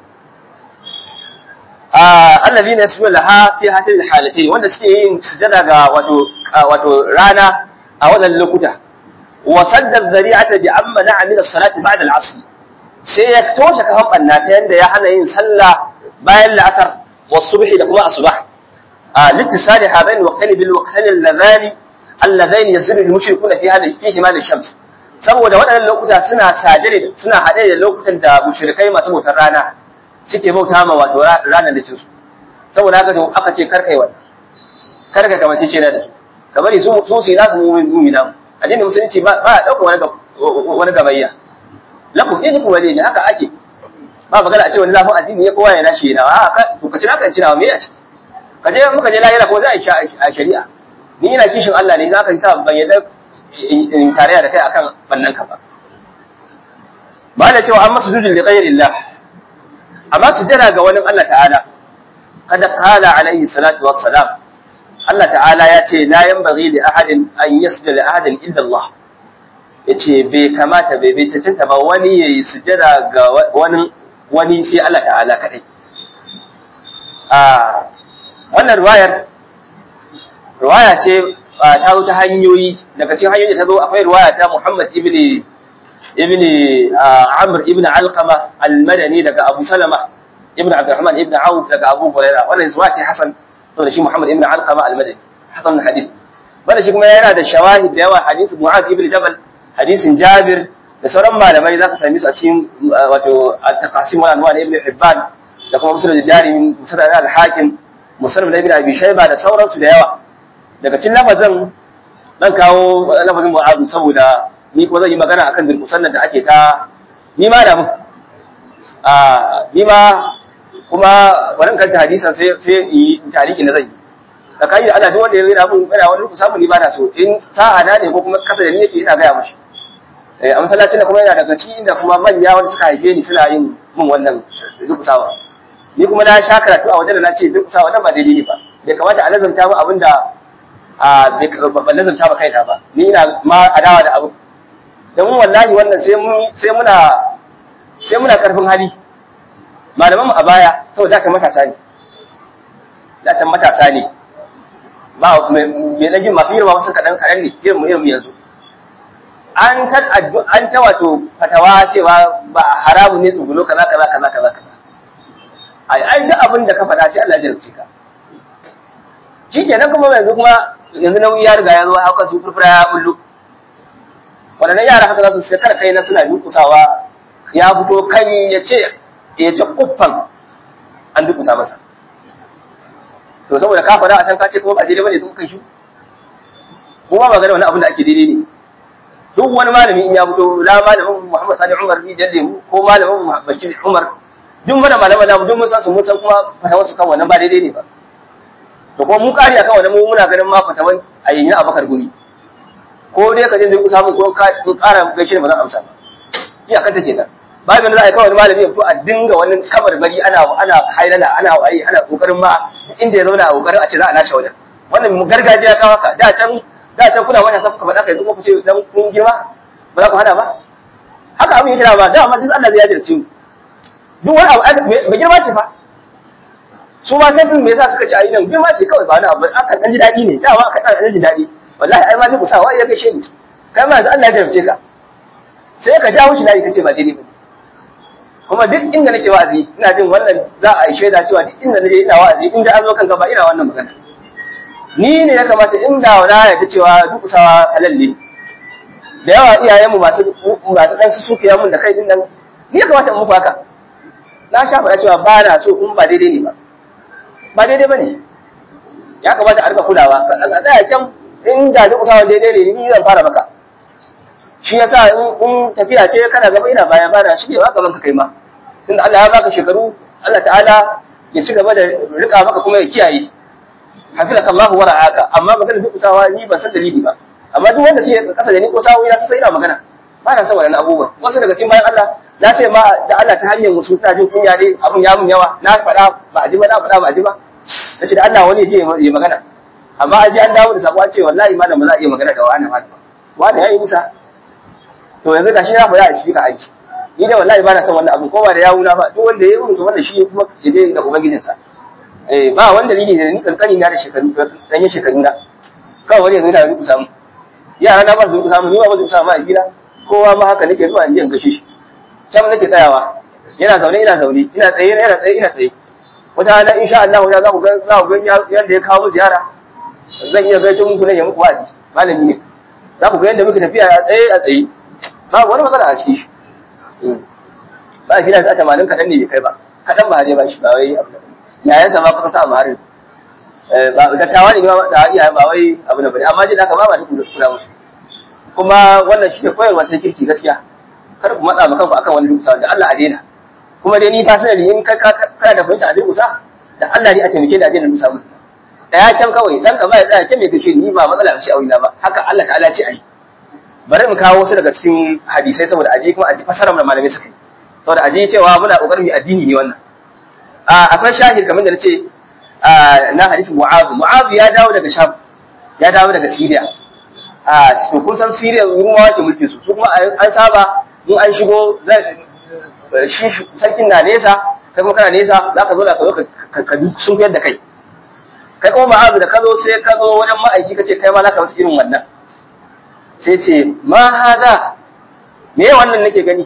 allazina yasjuduna laha fi hatil halatayn wanda suke yin sujada ga wato wato rana a wannan lokuta wa sadda dhari'ata bi amma na'a min as-salati ba'da al-'asr sai ya toshe kafan banna ta yanda ya hana yin sallah bayan la'asar wa subhi da kuma asbah a littisali hadain waqtani bil waqtani alladhani alladhain yasiru al-mushrikuna fi hada fi himal shams saboda waɗannan lokuta suna sajire suna haɗe da lokutan da mushrikai masu bautar rana suke bauta ma wato ranar da cinsu saboda haka to aka ce karkai wannan karka kamace ce da su ka bari su su su nasu mummi namu addinin musulunci ba ba dauka wani wani gabayya lakum dinukum wali ne haka ake ba magana a ce wani lafin addini ya kowa ya nashi yana a ka to ka ci naka ci nawa me ya ci ka je muka je lahira ko za a shari'a ni ina kishin Allah ne za ka sa ban yadda in tarayya da kai akan bannan ka ba ba da cewa an masu jujin li ghayrillah amma su jira ga wani Allah ta'ala kada qala alaihi salatu wassalam Allah ta'ala ya ce la yanbaghi li ahadin an yasjuda li ahadin illa Allah yace bai kamata bai bai cancanta ba wani yayi sujada ga wani wani sai Allah ta'ala kadai a wannan riwayar riwaya ce ta zo ta hanyoyi daga cikin hanyoyi ta zo akwai riwaya ta Muhammad ibn ibn Amr ibn Alqama al-Madani daga Abu Salama ibn Abdurrahman ibn Auf daga Abu Hurairah wannan riwaya ce Hasan saboda shi Muhammad ibn Alqama al-Madani Hasan hadith wanda shi kuma yana da shawahid da yawa hadisi Mu'adh ibn Jabal hadisin Jabir da sauran malamai za ka same su a cikin wato al-taqasim wal anwa ibn Hibban da kuma Musnad al-Darimi Musnad al-Hakim Musnad ibn Abi Shayba da sauransu da yawa daga cikin lafazin dan kawo lafazin Mu'adh saboda ni ko zan yi magana akan bil musannad da ake ta ni ma da mu a ni ma kuma wannan kanta hadisan sai sai yi tariki na zan yi da kai da Allah duk wanda ya rera mun ina wani samu ni ba na so in sa'a na ne ko kuma kasa da ni yake ina gaya mashi eh a masallacin da kuma yana daga cikin inda kuma manya wanda suka haife ni suna yin mun wannan dukusawa ni kuma na sha karatu a wajen da na ce dukusawa wannan ba daidai ne ba bai kamata a nazarta mu abinda a ban nazarta ba kaina ba ni ina ma adawa da abu don wallahi wannan sai sai muna sai muna karfin hali malaman mu a baya saboda ta matasa ne da ta matasa ne ba me dan jin masu girma wasu kadan kadan ne irin mu irin yanzu an ta an ta wato fatawa cewa ba haramu ne tsugulo kaza kaza kaza kaza kaza ai ai duk abin da ka faɗa sai Allah ya jarabce ka shikenan kuma yanzu kuma yanzu nauyi ya riga ya zo haka su furfura ya bullu waɗannan yara haka za su sai kar kai na suna durkusawa ya fito kai ya ce ya ce kuffan an durkusa masa to saboda ka faɗa a can ka ce kuma ba daidai bane sun kai shi kuma ba gane wani abin da ake daidai ne duk wani malami in ya fito la malamin Muhammad Sani Umar bi jalle mu ko malamin Bashir Umar duk mana malaman namu duk mun san su mun san kuma fatawar su kan wannan ba daidai ne ba to kuma mun kari akan wannan mu muna ganin ma fatawan ayyin Abakar Gumi ko dai ka je duk samu ko ka ƙara gaishe ba zan amsa ba iya kanta kenan babu da za a yi kawai malami ya fito a dinga wani kamar bari ana ana hailala ana waye ana kokarin ma inda ya zauna a kokarin a ce za a lashe wajen wannan mu gargajiya kawo ka da can da can kuna wata sa kuka faɗa kai zuwa ku ce dan kun girma ba za ku hana ba haka abin yake da ba da amma duk Allah zai jajirce mu duk wani abu mai girma ce fa su ma can me yasa suka ci ayi nan girma ce kawai ba wani abu aka dan ji daɗi ne dama aka dan ji daɗi wallahi ai ma duk sa wa ya gaishe ni kai ma yanzu Allah ya jarabce ka sai ka jawo shi layi kace ba daidai ba kuma duk inda nake wa'azi ina jin wannan za a yi shaida cewa duk inda naje ina wa'azi in da an zo kanka ba ina wannan magana ni ne ya kamata inda wala ya ta cewa duk sawa halalle da yawa iyayenmu masu masu dan su suke mun da kai din nan ni ya kamata in muku haka na sha faɗa cewa ba na so in ba daidai ne ba ba daidai ba ne ya kamata a rika kulawa a tsaya kyan in da duk sawa daidai ne ni zan fara maka shi yasa in tafiya ce kana gaba ina baya bana shi ne gaban ka kai ma tunda Allah ya baka shekaru Allah ta'ala ya ci gaba da rika maka kuma ya kiyaye hafizaka Allah wa ra'aka amma magana duk sawa ni ban san dalili ba amma duk wanda sai kasa da ni ko sawo ina sai ina magana ba na san wannan abubuwa wasu daga cikin bayan Allah na ce ma da Allah ta hanyar musu ta jin kunya dai abun ya mun yawa na faɗa ba a ji ba na faɗa ba a ji ba nace da Allah wani ya je ya magana amma an ji an dawo da sabo an ce wallahi malam ba za a iya magana da wani malam wani yayi nisa to yanzu gashi na faɗa a cikin ka aiki ni da wallahi ba na son wannan abin ko ba da yawuna ba duk wanda ya yi to wannan shi kuma ya je da ubangijinsa eh ba wanda dalili da ni kankani na da shekaru dan yin shekaru na kawai wani yanzu yana rubuta samu yara na ba su durkusa mu ni ba ba su durkusa ma a gida kowa ma haka nake zuwa in je in gashe shi can nake tsayawa yana zaune ina zaune ina tsaye yana tsaye ina tsaye wata rana insha Allah ya za ku ga za ku ga yanda ya kawo ziyara zan iya gaito muku ne ya muku wa'azi malami ne za ku ga yanda muke tafiya a tsaye a tsaye ba wani matsala a ciki shi ba a gida ta tamanin kaɗan ne bai kai ba kaɗan ba har ba shi ba wai abu da yayansa ma kusa sa ma harin ba dattawa ne da iyaye ba wai abu da bane amma jin haka ba ba duk kula musu kuma wannan shi ne koyarwa ta kirki gaskiya kar ku matsa maka akan wani dukusa da Allah a daina kuma dai ni fasinali in kana da fahimta a dukusa da Allah ne a taimake da a daina dukusa musu da ya kyan kawai dan kama ya tsaya kyan mai kashe ni ba matsala shi a wina ba haka Allah ta'ala ce ai bari mu kawo wasu daga cikin hadisai saboda aji kuma aji fasarar da malamai suka yi saboda aji cewa muna kokarin mu addini ne wannan akwai shahid kamar da nace na hadisin Mu'adh Mu'adh ya dawo daga Sham ya dawo daga Syria a su kun san Syria rumawa ke mulki su su kuma an saba in an shigo shi sarkin na nesa kai kuma kana nesa za ka zo da ka zo ka sun fiyar da kai kai kuma Mu'adh da ka zo sai ka zo wajen ma'aiki ka ce kai ma za ka wasu irin wannan sai ce ma hada me wannan nake gani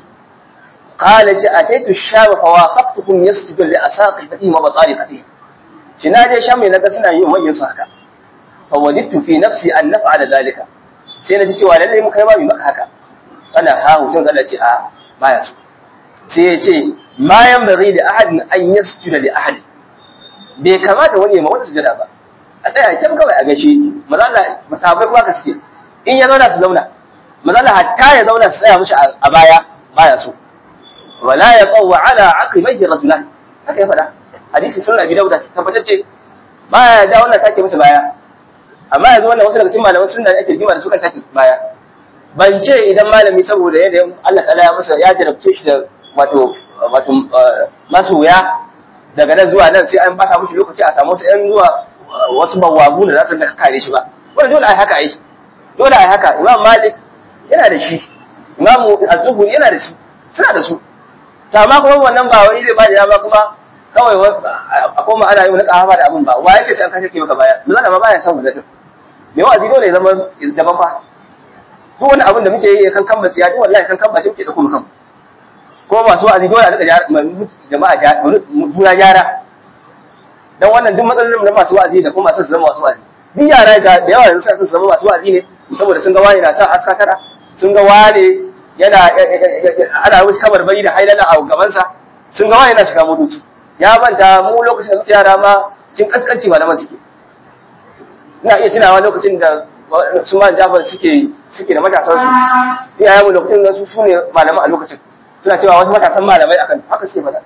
قال أتيت الشام فوافقتكم يسجد لأساقفتهم وبطارقتهم shi na je shan mai naga suna yin manyan su haka fa wajidtu fi nafsi an naf'ala zalika sai na ji cewa lalle mu kai ba mu maka haka ana ha hutun Allah ce a baya so sai ya ce ma yanbaghi da ahadin an yasjuda li ahad bai kamata wani ma wata sujada ba a tsaya can kawai a gaishe maza Allah masahabai kuma ka suke in ya zauna su zauna maza Allah hatta ya zauna su tsaya mishi a baya baya so wala yaqaw ala aqibaihi rajulan haka ya faɗa hadisi sun abi dauda tabbatacce baya da wannan take musu baya amma yanzu wannan wasu daga cikin malaman sunna ake rigima da su kan take baya ban ce idan malami saboda yadda Allah ta'ala ya masa ya jarabce shi da wato wato masu wuya daga nan zuwa nan sai an bata mushi lokaci a samu wasu ƴan zuwa wasu bawabu da za su ga kare shi ba wannan dole ai haka ai dole ai haka imam malik yana da shi imam az-zuhri yana da shi suna da su to amma kuma wannan ba wani zai ba da dama kuma kawai a koma ana yi wani kahafa da abin ba wa yake sai an kashe maka baya dole ma baya son wannan me wa'azi dole ya zama daban fa duk wani abin da muke yi kan kan basiya duk wallahi kan kan basi muke dauko mu kan ko masu wa'azi dole a rika jama'a juna gyara dan wannan duk matsalolin da masu wa'azi da kuma masu zama masu wa'azi duk yara da yawa yanzu suna zama masu wa'azi ne saboda sun ga wani na sa aska tara sun ga wani yana ana wuce kamar bai da hailala a gabansa sun ga wani na shiga motoci ya manta mu lokacin da yara ma cin kaskanci malaman suke ina iya tunawa lokacin da su ma jafar suke suke da matasan su iyayen mu lokacin da su sune malaman a lokacin suna cewa wasu matasan malamai akan haka suke faɗa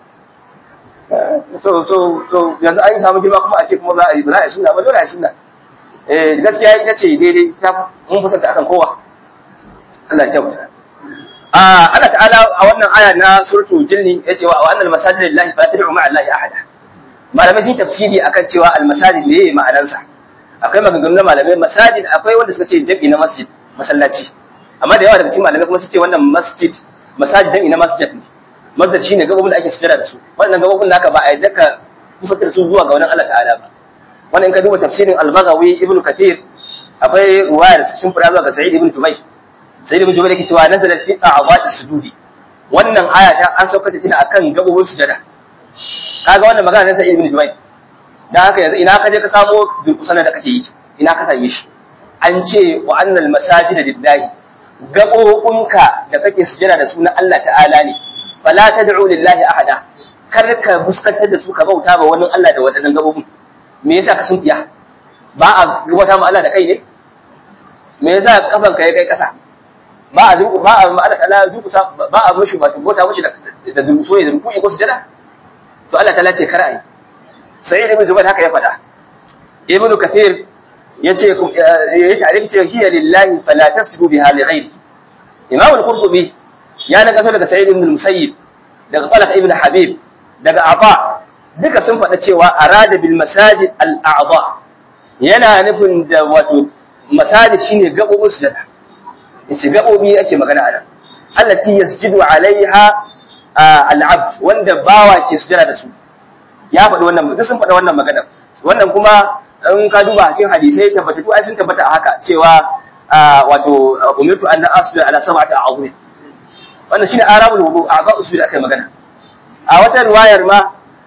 so so so yanzu an yi samu girma kuma a ce kuma za a yi ba za a yi sunna ba dole a yi sunna eh gaskiya ita ce daidai ta mun fusanta akan kowa Allah ya kyauta a Allah ta'ala a wannan aya na suratul jinni yace wa annal masajid lillahi fala tad'u ma'a allahi ahada malamai sun tafsiri akan cewa al masajid ne ma'anarsa akwai maganganu na malamai masajid akwai wanda suka ce jabi na masjid masallaci amma da yawa daga cikin malamai kuma su ce wannan masjid masajid jabi na masjid ne masjid shine gabobin da ake sujada da su wannan gabobin naka ba a yadda ka kusantar su zuwa ga wannan Allah ta'ala ba wannan in ka duba tafsirin al-Baghawi ibn Kathir akwai ruwaya da sun fara zuwa ga Sa'id ibn Tubayy Sa'id ibn Tubayy yake cewa nazala fi a'dha'i sujudi wannan aya ta an sauka ta tana akan gabobin sujada kaga wannan magana na Sa'id ibn Tubayy dan haka yanzu ina ka je ka samo durkusan da kake yi ina ka same shi an ce wa annal masajida lillahi gabobinka da kake sujada da su na Allah ta'ala ne fala tad'u lillahi ahada kar ka fuskantar da su ka bauta ba wani Allah da wadannan gabobin me yasa ka sun fiya ba a gabata ma Allah da kai ne me yasa kafan ka ya kai kasa ba a duku ba a ma Allah ta'ala duku ba a mushi ba bauta mushi da da duku ne da duku ko sujada to Allah ta'ala ce kar ai sai ibn Zubair haka ya faɗa ibn Kathir yace ya tare ce hiya lillahi fala tasbu biha li ghairi Imam al-Qurtubi ya naga daga Sa'id ibn Musayyib daga Talaq ibn Habib daga Aba duka sun faɗa cewa arada bil masajid al a'dha yana nufin da wato masajid shine gabobin sujada yace gabobi ake magana a nan allati yasjudu alaiha al abd wanda bawa ke sujada da su ya faɗi wannan duk sun faɗa wannan magana wannan kuma in ka duba cikin hadisai tabbatattu ai sun tabbata a haka cewa wato umirtu an asbi ala sab'ati a'udhu wannan shine arabul wudu a'za usbi da aka magana a wata riwayar ma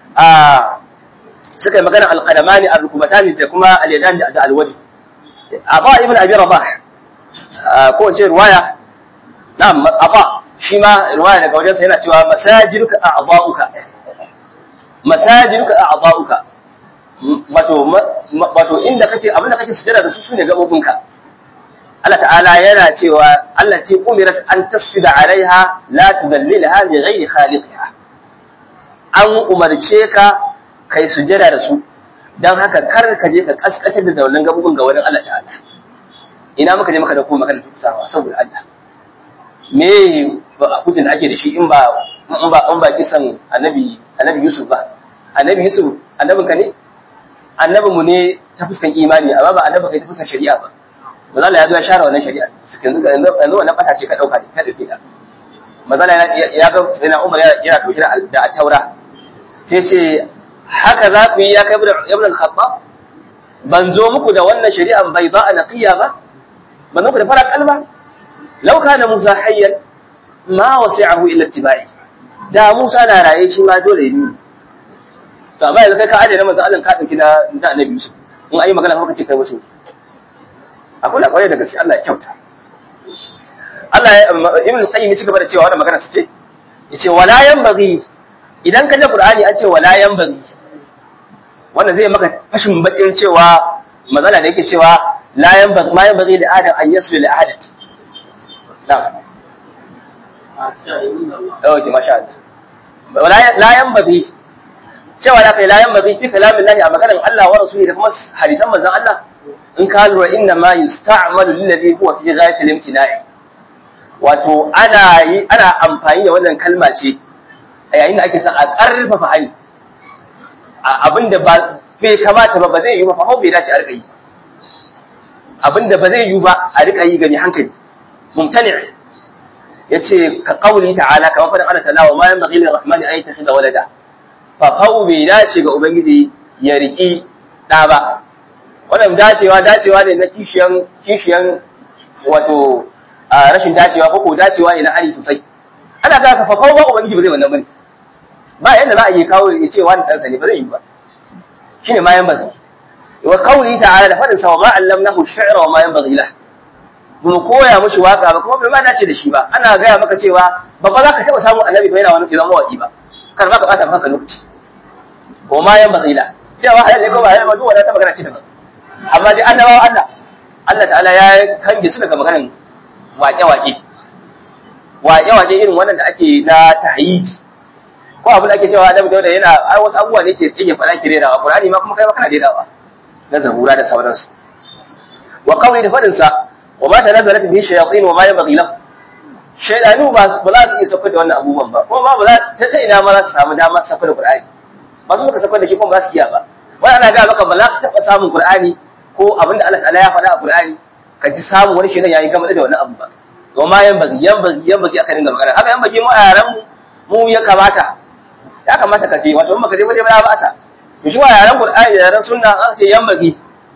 suka yi magana alqadamani arrukubatani da kuma al-yadan da al-wajh aba ibn abi rabah ko ce riwaya na'am aba shi ma riwaya daga wajensa yana cewa masajiduka a'dha'uka masajiduka a'dha'uka wato wato inda kake abinda kake sujada da su sune gabobinka Allah ta'ala yana cewa Allah ce umirat an tasfida alaiha la tudallilha li ghairi khaliqiha an umarce ka kai sujada da su dan haka kar ka je ka kaskace da wannan gabobin ga wurin Allah ta'ala ina muka je muka da kuma magana tusawa saboda Allah me hujjan da ake da shi in ba in ba in ba kisan annabi annabi Yusuf ba annabi Yusuf annabin ka ne annabin mu ne ta fuskan imani amma ba annabi kai ta fuskan shari'a ba manzo Allah ya zo ya share wannan shari'a yanzu yanzu wannan fata ce ka dauka ka dauke ta manzo Allah ya ga sai Umar yana dauke da taura sai ce haka za ku yi ya kai ibn al-Khattab ban zo muku da wannan shari'a bai ba a naqiya ba ban zo muku da fara kalba law kana Musa hayyan ma wasi'ahu illa ittiba'i da Musa na raye shi ma dole yi to amma yanzu kai ka aje na manzo Allah ka dauki da da annabi Yusuf in ayi magana kuma kace kai wasu akwai kwarai da gaske Allah ya kyauta Allah ya Ibn Qayyim ya gaba da cewa wannan magana ce yace wala yanbaghi idan ka ji Qur'ani an ce wala yanbaghi wannan zai maka fashin bakin cewa mazala da yake cewa la yanbaghi ma yanbaghi li adam an yasbi li ahad na'am Okay, masha Allah. La yanbaghi cewa da kai la yanbaghi fi kalamin Allah a maganar Allah wa rasuli da kuma hadisan manzon Allah in ka lura inna ma yusta'malu lillazi huwa fi ghayatil imtina'i wato ana yi ana amfani da wannan kalma ce a yayin da ake son a karfafa hali abinda ba bai kamata ba ba zai yi ba fa bai dace a rika yi abinda ba zai yi ba a rika yi gani hankali mumtani' yace ka qauli ta'ala kamar fadin Allah ta'ala wa ma yanbaghi lirrahmani an yattakhidha walada fa fa'u bai dace ga ubangiji ya riki da ba wannan dacewa dacewa ne na kishiyan kishiyan wato rashin dacewa ko ko dacewa ne na hali sosai ana ga ka fa fa'u ba ubangiji ba zai wannan bane ba yanda za a yi kawo ya ce wani ɗansa ne ba zai yi ba shine ma yanbaghi wa qauli ta'ala da fadin sa wa ma allamnahu shi'ra wa ma yanbaghi lahu mu koya mushi waka ba kuma bai ma dace da shi ba ana gaya maka cewa ba ba za ka taɓa samun annabi ba yana wani idan mawaƙi ba kar ma ka ɓata maka lokaci ko ma yan bazila cewa halal ne ko ba halal ba duk wanda ta magana ce da amma dai annabawa Allah Allah ta'ala ya kange su daga maganan waƙe-waƙe waƙe-waƙe irin wannan da ake na tahyiji ko abin da ake cewa Adam Dauda yana ai wasu abubuwa ne ke yake faɗa ki rerawa Qur'ani ma kuma kai ma kana rerawa na zabura da sauransu wa qawli da fadin sa wa ma tanazalat bihi shayatin wa ma yanbaghi lahu shaydanu ba ba za su iya saukar da wannan abubuwan ba kuma ba za ta ta ina ma za su samu dama su saukar da Qur'ani ba su suka saukar da shi kuma ba su iya ba wai ana ga maka ba za ka taɓa samun Qur'ani ko abin da Allah ta'ala ya faɗa a Qur'ani ka ji samun wani shaydan yayi gama da wannan abu ba wa ma yanbaghi yanbaghi yanbaghi aka dinga magana haka yanbaghi mu a yaran mu ya kamata ya kamata ka je wato in baka je ba dai ba ba sa to shi wa yaran Qur'ani da yaran sunna an ce yanbaghi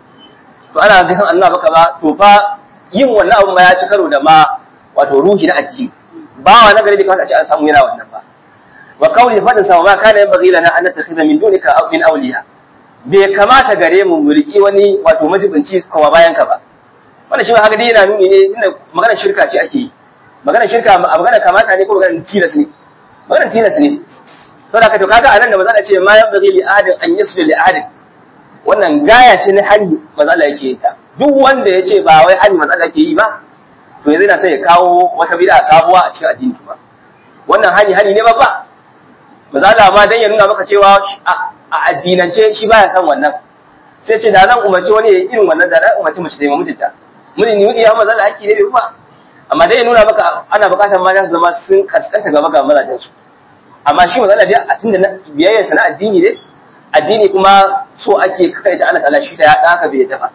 to ana ga san Allah baka ba to fa yin wannan abu ma ya ci karo da ma wato ruhi na addini ba wa nagari da kawai a ce an samu yana wannan ba wa kauli fadin sa ma kana yan bagila na an takhidha min dunika aw min awliya bai kamata gare mu mulki wani wato majibinci kuma bayan ka ba wannan shi ma haka dai yana nuni ne inda maganar shirka ce ake yi maganar shirka a maganar kamata ne ko maganar tilas ne maganar tilas ne to da ka to kaga anan da maza ce ma yan bagili adin an yasbi li adin wannan gaya ce na hali matsala yake yi ta duk wanda ya ce ba wai hali matsala yake yi ba to yanzu na sai ya kawo wata bid'a sabuwa a cikin addini ba wannan hali hali ne babba matsala ma dan ya nuna maka cewa a addinance shi baya san wannan sai ce da zan umarci wani ya irin wannan da zan umarci mace ta yi mutunta mun ni ya matsala hakki ne bai ba amma dai ya nuna maka ana bukatar mata su zama sun kaskanta gaba ga mazajen su amma shi matsala dai a tunda biyayyarsa na addini ne addini kuma so ake kai da Allah ta'ala shi da ya haka bai tafa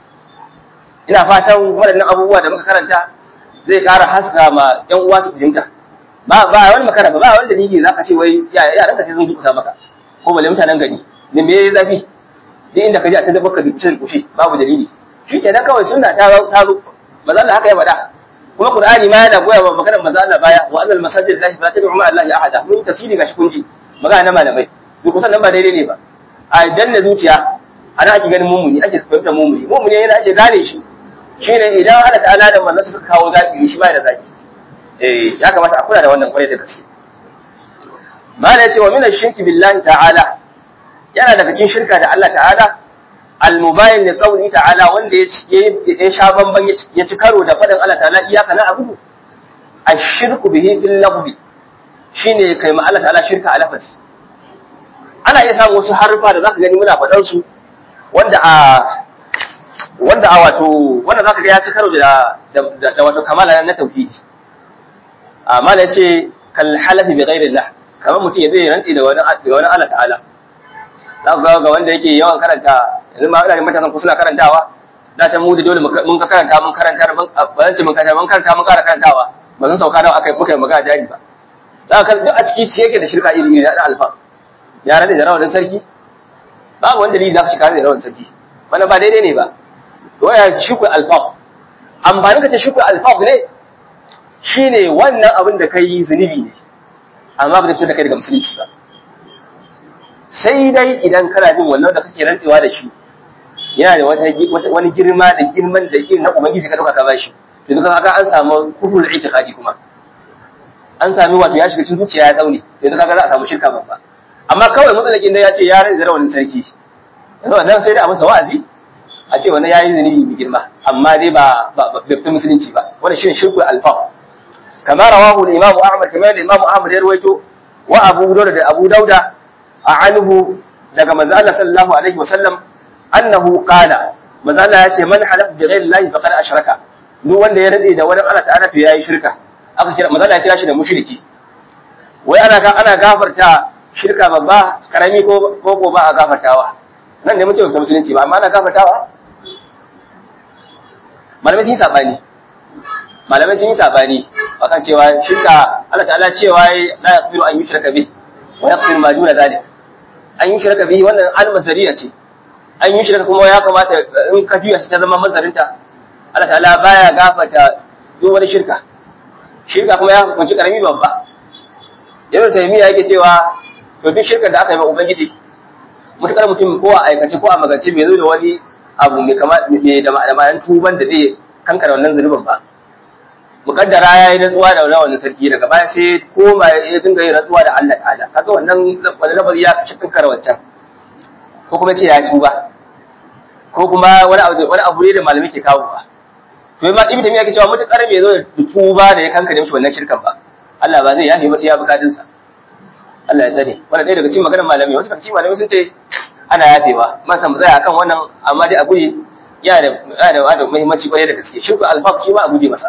ina fatan waɗannan abubuwa da muka karanta zai ƙara haska ma ƴan uwa su fahimta ba ba wani makara ba ba wani dalili zaka ce wai yaran ka sai sun duka maka ko balle mutanen gari ne me yayi zafi duk inda ka je a ta baka dukkan kushe babu dalili shi kenan kawai sunna ta ta zo manzo Allah haka ya faɗa kuma Qur'ani ma yana goya wa maganar manzo Allah baya wa annal masajid lillahi fala tad'u ma'a Allahi ahada mun tafsiri gashi kunji magana na malamai duk kusan nan ba daidai ne ba a danna zuciya ana ake ganin mumuni ake fahimtar mumuni mumuni yana ake gane shi shine idan Allah ta'ala da manzo suka kawo zaki shi ba da zaki eh ya kamata a kula da wannan kwarai da gaske mala yace wa min ash-shirki billahi ta'ala yana daga cikin shirka da Allah ta'ala al-mubayyin li qawli ta'ala wanda ya sha bamban ya ci karo da fadin Allah ta'ala iyaka na abudu ash-shirku bihi fil lafzi shine kai ma Allah ta'ala shirka a lafazi ana iya samun wasu harfa da zaka gani muna faɗan su wanda a wanda a wato wanda zaka ga ya ci karo da da wato kamala na tauhidi amma da yace kal halafi bi ghairi Allah kamar mutum ya zai rantsi da wani da wani Allah ta'ala za ku ga wanda yake yawan karanta yanzu ma ina da matasan ku suna karantawa da ta mu da dole mun ka karanta mun karanta ba zan ce mun karanta mun karanta mun kara karantawa ba zan sauka nawa akai muka yi magana jari ba za ka duk a ciki shi yake da shirka iri iri da alfa ya rade da rawan sarki babu wanda dalili za ka shiga da rawan sarki wannan ba daidai ne ba to ya shukul alfa amfani ka ta shukul alfa ne shine wannan abin da kai zunubi ne amma ba zai fito da kai daga musulunci ba sai dai idan kana bin wannan da kake rantsewa da shi yana da wata wani girma da girman da irin na ubangiji ka dauka ka bashi to duka kaga an samu kufrul itiqadi kuma an sami wato ya shiga cikin zuciya ya daune yanzu kaga za a samu shirka babba amma kawai mutsalakin da ya ce ya rantsa da wani sarki yanzu wannan sai da a masa wa'azi a ce wannan yayi zunubi mai girma amma dai ba ba fita musulunci ba wannan shine shirkul alfa kama rawahu al-imam ahmad kamar da imam ahmad ya rawaito wa abu dawud da abu dauda anhu daga manzo Allah sallallahu alaihi wasallam annahu qala manzo Allah ya ce man halafa bi ghairi Allah faqad ashraka duk wanda ya rade da wani Allah ta'ala to yayi shirka aka kira manzo Allah ya kira shi da mushriki wai ana ana gafarta shirka babba karami ko ko ko ba a gafartawa nan ne muke ta musulunci ba amma ana gafartawa malamai sun yi sabani malamai sun yi sabani akan cewa shirka Allah ta'ala cewa la yaghfiru an yushraka bihi wa yaghfiru ma duna dhalik an yi shirka bihi wannan almasariya ce an yi shirka kuma ya kamata in ka juya shi ta zama mazarinta Allah ta'ala baya gafarta duk wani shirka shirka kuma ya hukunci karami babba ibn taymiya yake cewa to duk shirka da aka yi ma ubangiji mutakar mutum ko a aikace ko a magance bai zo da wani abu mai kama mai da ma'anar tuban da zai kankara wannan zunubin ba mukaddara ya yi rantsuwa da wannan sarki daga baya sai koma ya dinga yin rantsuwa da Allah ta'ala kaga wannan wani lafazi ya kashi kankara wancan ko kuma ce ya tuba ko kuma wani abu wani abu ne da malami ke kawo ba to ma ibnu tamiya ke cewa mutakar bai zo da tuba da ya kankare mishi wannan shirkan ba Allah ba zai yafe ba sai ya bukatun sa Allah ya tsare wannan ɗaya daga cikin maganar malami wasu daga cikin malami sun ce ana yafewa man san tsaya akan wannan amma dai a guje yana da yana da muhimmanci kwarai da gaske shirku alfaq shi ma a guje masa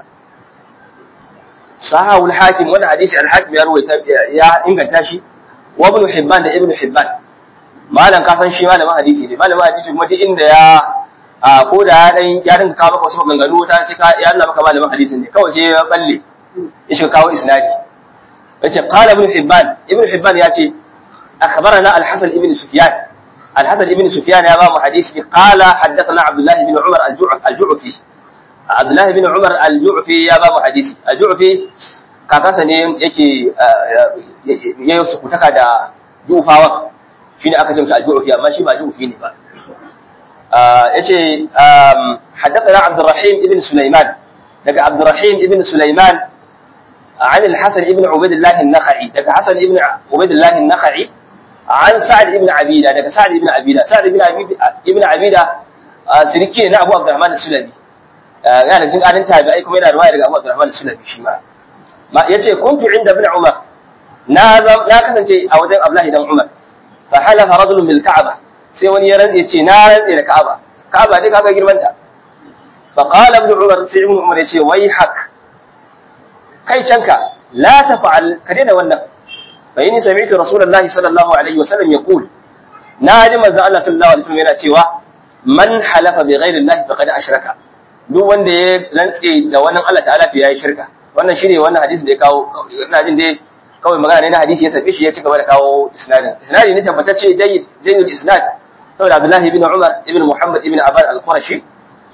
sahahu al-hakim wannan hadisi al-hakim ya ruwaita ya inganta shi wa ibn hibban da ibn hibban malam ka san shi malamin hadisi ne malamin hadisi kuma duk inda ya a ko da ya dan ya dinka kawo maka wasu maganganu ta ce ka ya Allah maka malamin hadisi ne kawai sai ya balle ya shiga kawo isnadi yace qala ibn hibban ibn hibban ya ce akhbarana al-hasan ibn sufyan al-hasan ibn sufyan ya ba mu hadisi qala haddathana abdullah ibn umar al-ju'fi Abdullah bin Umar al-Ju'fi ya ba mu hadisi. Al-Ju'fi kakansa ne yake ya yi sukutaka da Ju'fawa shine aka ce al-Ju'fi amma shi ba Ju'fi ne ba. yace haddathana Abdurrahim ibn Sulaiman daga Abdurrahim ibn Sulaiman عن الحسن ابن عبيد الله النخعي دك حسن ابن عبيد الله النخعي عن سعد ابن عبيدة دك سعد ابن عبيدة سعد ابن عبيدة ابن عبيدة سركي نا أبو عبد الرحمن السلمي yana jin alin tabi'ai kuma yana ruwaya daga Abu Abdurrahman Sulami shi ma ma yace kuntu inda ibn Umar na na kasance a wajen Abdullah dan Umar fa halafa rajulun bil Ka'aba sai wani ya rantse ce na rantse da Ka'aba Ka'aba dai kaga girman ta fa qala ibn Umar sai ibn Umar yace wai hak kai canka la tafa'al ka daina wannan fa inni sami'tu rasulullahi sallallahu alaihi wasallam yaqul na ji manzo Allah sallallahu alaihi wasallam yana cewa man halafa bi ghairi Allah faqad ashraka duk wanda ya rantse da wannan Allah ta'ala to yayi shirka wannan shine wannan hadisin da ya kawo ina jin dai kawai magana ne na hadisi ya sabi shi ya ci gaba da kawo isnadin isnadin ne tabbatacce jayyid jayyid isnad saboda Abdullah ibn Umar ibn Muhammad ibn Aban al-Qurashi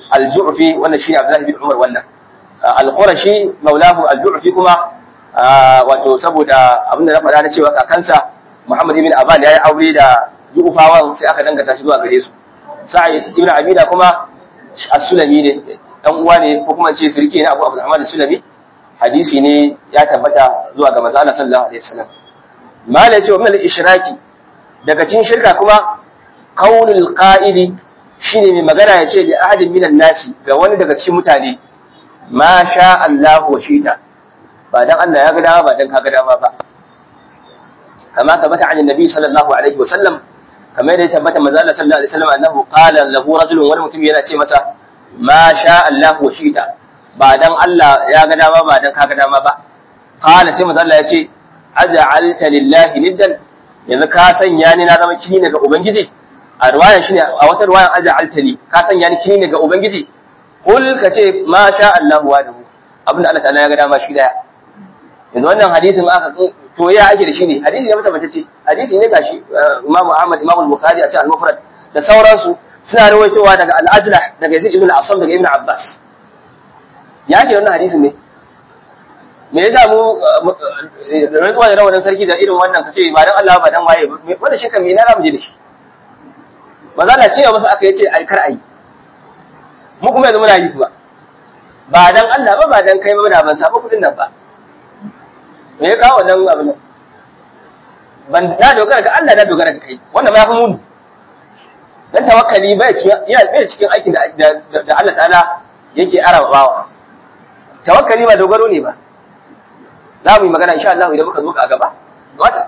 al-ju'fi wannan shine abdullahi bin umar wannan al-qurashi maulahu al-ju'fi kuma wato saboda abin da na faɗa na cewa kakansa muhammad ibn aban ya yi aure da ju'fawan sai aka dangata shi zuwa gare su sa'id ibn abida kuma as-sulami ne dan uwa ne ko kuma ce sirki ne abu abdurrahman as-sulami hadisi ne ya tabbata zuwa ga manzo Allah sallallahu alaihi wasallam malai ce wa min al-ishraki daga cikin shirka kuma qaulul qa'ili shine mai magana ya ce li ahadin minan nasi ga wani daga cikin mutane ma sha Allah wa shita ba dan Allah ya ga dama ba dan ka ga dama ba kama tabbata an annabi sallallahu alaihi wasallam kamar da ya tabbata manzo Allah sallallahu alaihi wasallam annahu qala lahu rajulun wani mutum yana ce masa ma sha Allah wa shita ba dan Allah ya ga dama ba dan ka ga dama ba qala sai manzo Allah ya ce aj'alta lillahi niddan yanzu ka sanya ni na zama kini daga ubangiji a ruwayan shine a wata ruwayan aj'alta ni ka sanya ni kini daga ubangiji kul ka ce ma sha Allah wa dahu abinda Allah ta'ala ya ga dama shi daya yanzu wannan hadisin aka to ya ake da shi ne hadisi ne mutabatacce hadisi ne gashi Imam Ahmad Imam Bukhari a cikin Al-Mufrad da sauransu suna rawaitowa daga Al-Ajlah daga Yazid ibn Asam daga Ibn Abbas ya ake wannan hadisin ne me yasa mu rantsuwa da rawanin sarki da irin wannan kace ba dan Allah ba dan waye wannan shi kan me na ramu je da shi maza na cewa masa aka yace ai kar ai mu kuma yanzu muna yi kuma ba dan Allah ba ba dan kai ba da ban saba kudin nan ba me ya kawo wannan abin nan ban na dogara ga Allah na dogara ga kai wannan ma ya fi muni dan tawakkali bai cikin ya bai cikin aikin da da Allah ta'ala yake arawa bawa tawakkali ba dogaro ne ba za mu yi magana insha Allah idan muka zo a gaba wata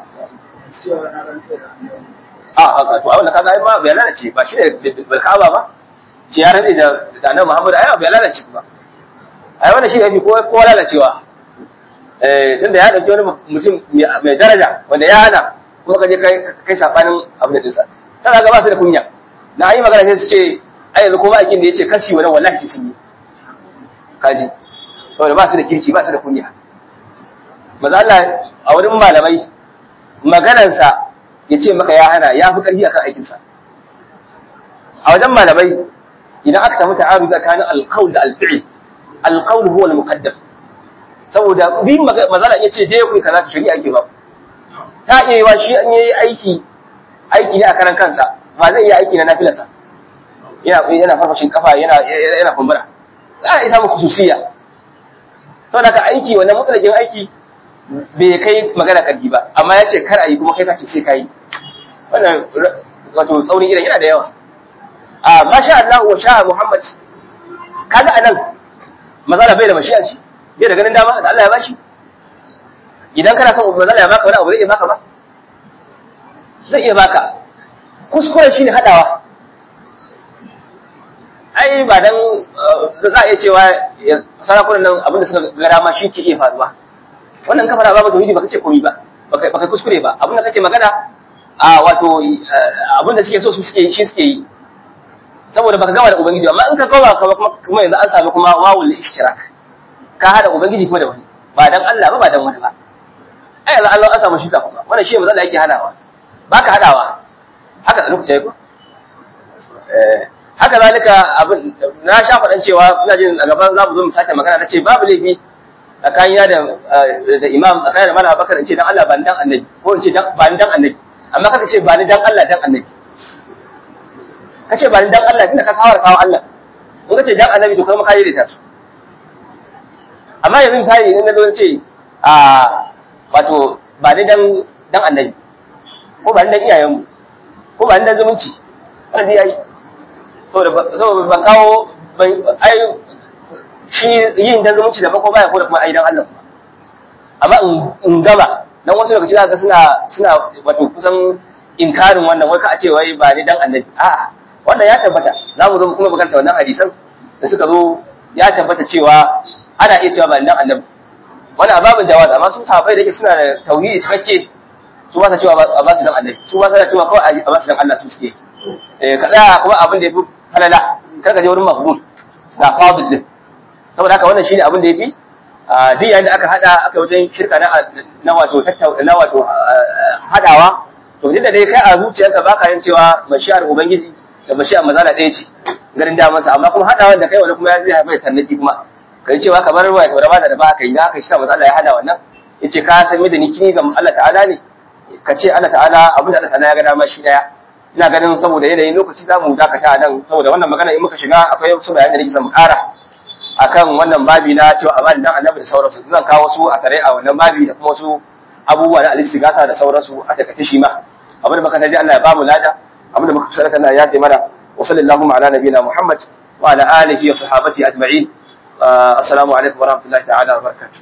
a a to wannan kaga ai ba bai lalace ba shi ne balkaba ba ce ya rantsi da da Annabi Muhammad ai bai lalace ba ai wannan shi ne fi ko ko lalacewa eh tunda ya dauki wani mutum mai daraja wanda ya hana kuma kaje kai kai safanin abin da dinsa kana ga ba su da kunya na yi magana sai su ce ai yanzu ko ba akin da yace kashi wannan wallahi sun yi kaji saboda ba su da kirki ba su da kunya maza Allah a wurin malamai maganansa ya ce maka ya hana ya fi ƙarfi akan aikinsa a wajen malamai idan aka samu ta'aru tsakanin alqaul da alfi'il alqaul huwa al-muqaddam saboda bi mazala ya ce dai ku kaza ta shari'a ke ba ta iya yiwa shi an yi aiki aiki ne a karan kansa ba zai iya aiki na nafilarsa yana yana farfashin kafa yana yana kumbura za a isa mu khususiyya saboda ka aiki wannan mutlaqin aiki bai kai magana karfi ba amma ya ce kar a yi kuma kai ka ce sai ka yi wannan wato tsaunin idan yana da yawa a masha Allah wa sha Muhammad kaga anan mazala bai da mashi'a ce bai da ganin dama da Allah ya bashi idan kana son mazala ya baka wani abu zai iya baka ba zai iya baka kuskuren shine hadawa ai ba dan za a iya cewa sarakunan nan abinda suka ga dama shi ke iya faruwa wannan ka fara babu tauhidi baka ce komai ba baka baka kuskure ba abinda kake magana a wato abinda suke so su suke shi suke yi saboda baka gama da ubangiji amma in ka koma kuma yanzu an sami kuma wawul ishtirak ka hada ubangiji kuma da wani ba dan Allah ba ba dan wani ba ai yanzu Allah an samu shi ka kuma wannan shi ne matsala yake hadawa baka hadawa haka da lokaci ko eh haka zalika abin na sha faɗan cewa ina jin a gaban za mu zo mu sake magana na ce babu laifi tsakanina da da imam tsakanin da malam bakar in ce dan Allah ba ni dan annabi ko in ce ba ni dan annabi amma kaka ce ba ni dan Allah dan annabi ka ce ba ni dan Allah tunda ka kawar kawo Allah in ka ce dan annabi to kuma ka yi da su amma yanzu misali in na zo ce a wato ba ni dan dan annabi ko ba ni dan iyayenmu ko ba ni dan zumunci wannan dai yayi saboda saboda ban kawo ai shi yin dan zumunci da ko baya ko da kuma ai dan Allah amma in gaba dan wasu lokaci zaka suna suna wato kusan inkarin wannan wai ka a ce wai ba ni dan annabi a'a wannan ya tabbata za mu zo kuma bakanta wannan hadisan da suka zo ya tabbata cewa ana iya cewa ba ni dan annabi wannan ababin jawaz amma su sahabbai da yake suna da tauhidi cikakke su ba sa cewa a ba su dan annabi su ba sa cewa kawai a ba su dan Allah su suke eh kada kuma abin da yafi halala kar ka je wurin maqbul da fadil din saboda haka wannan shine abin da yafi duk yayin da aka hada aka wajen shirka na na wato tattauna na wato hadawa to duk da dai kai a zuciyarka baka yin cewa mashiyar ubangiji da mashiyar mazala ɗaya ce garin damansa amma kuma hadawa da kai wani kuma ya zai haifar da tarnaki kuma kai cewa kamar wa ta raba da ba kai da aka shi manzo Allah ya hada wannan yace ka san da ni kini ga Allah ta'ala ne ka ce Allah ta'ala abin da Allah ta'ala ya ga dama shi daya ina ganin saboda yanayin lokaci za mu dakata nan saboda wannan magana in muka shiga akwai wasu bayanai da nake son mu ƙara akan wannan babi na cewa amana dan annabi da sauransu zan kawo su a tare a wannan babi da kuma wasu abubuwa na alistigata da sauransu a takaice shi ma abin da muka taji Allah ya bamu lada abin da muka kusanta Allah ya taimaka mana wa sallallahu ala nabiyina Muhammad wa ala alihi wa sahabati ajma'in assalamu alaikum wa rahmatullahi ta'ala wa barakatuh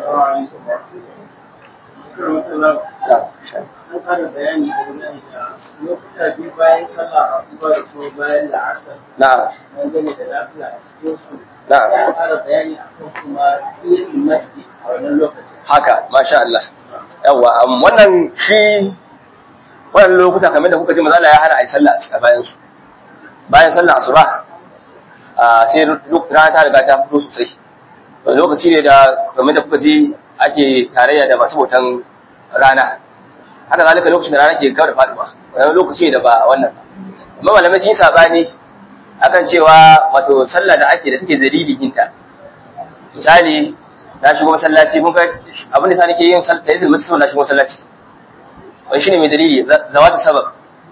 an fara bayani game da lokuta biyu bayan sallah asuba da kuma bayan la'asar na'am dangane da lafiya a cikin su na'am ya fara bayani akan kuma yin masjid a wannan lokacin haka masha Allah yawa am, wannan shi wannan lokuta kamar da kuka ji mazala ya hana a yi sallah a cikin bayan su bayan sallah asuba a sai rana ta riga ta fito sosai wani lokaci ne da kamar da kuka ji ake tarayya da masu bautan rana haka zalika lokacin da rana ke gaba da faduwa wani lokaci ne da ba wannan amma malamai sun yi sabani akan cewa wato sallah da ake da take dalilin yinta misali na shigo masallaci mun ga abin da sa nake yin sallah tayyidul masjid na shigo masallaci wai shine mai dalili zawatu sabab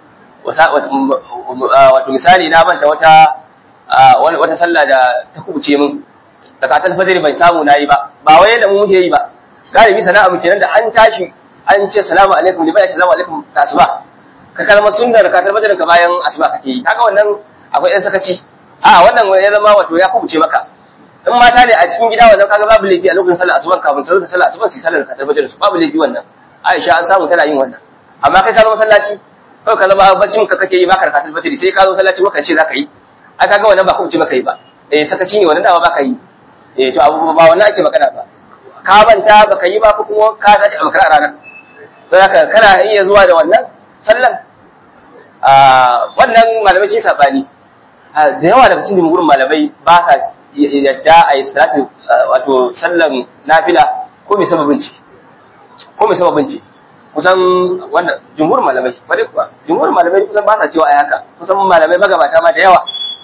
wato misali na manta wata wata sallah da ta kubuce min zakatul fajr bai samu nayi ba ba wai da mu muke yi ba galibi sana'a mu kenan da an tashi an ce salamu alaikum libai salamu alaikum da asuba ka kalma sunnar zakatul fajr ka bayan asuba kake yi kaga wannan akwai ɗan sakaci a wannan ya zama wato ya kubuce maka in mata ne a cikin gida wannan kaga babu laifi a lokacin sallar asuban kafin sallar sallar asuban su sallar ka tabbatar su babu laifi wannan Aisha an samu tana yin wannan amma kai ka zo masallaci kawai ka zama baccin ka kake yi ba karkatul fajr sai ka zo masallaci maka ce zaka yi ai kaga wannan ba kubuce maka yi ba eh sakaci ne wannan dama baka yi eh to abu ba wannan ake magana ba ka manta baka yi ba ko kuma ka tashi a makara ranar sai haka kana iya zuwa da wannan sallan a wannan malamai shi sabani da yawa daga cikin jumhurin malamai ba sa yadda a yi salati wato sallan nafila ko mai sababin ci ko mai sababin ci kusan wannan jumhurin malamai bare kuwa jumhurin malamai kusan ba sa cewa ai haka kusan malamai magabata ma da yawa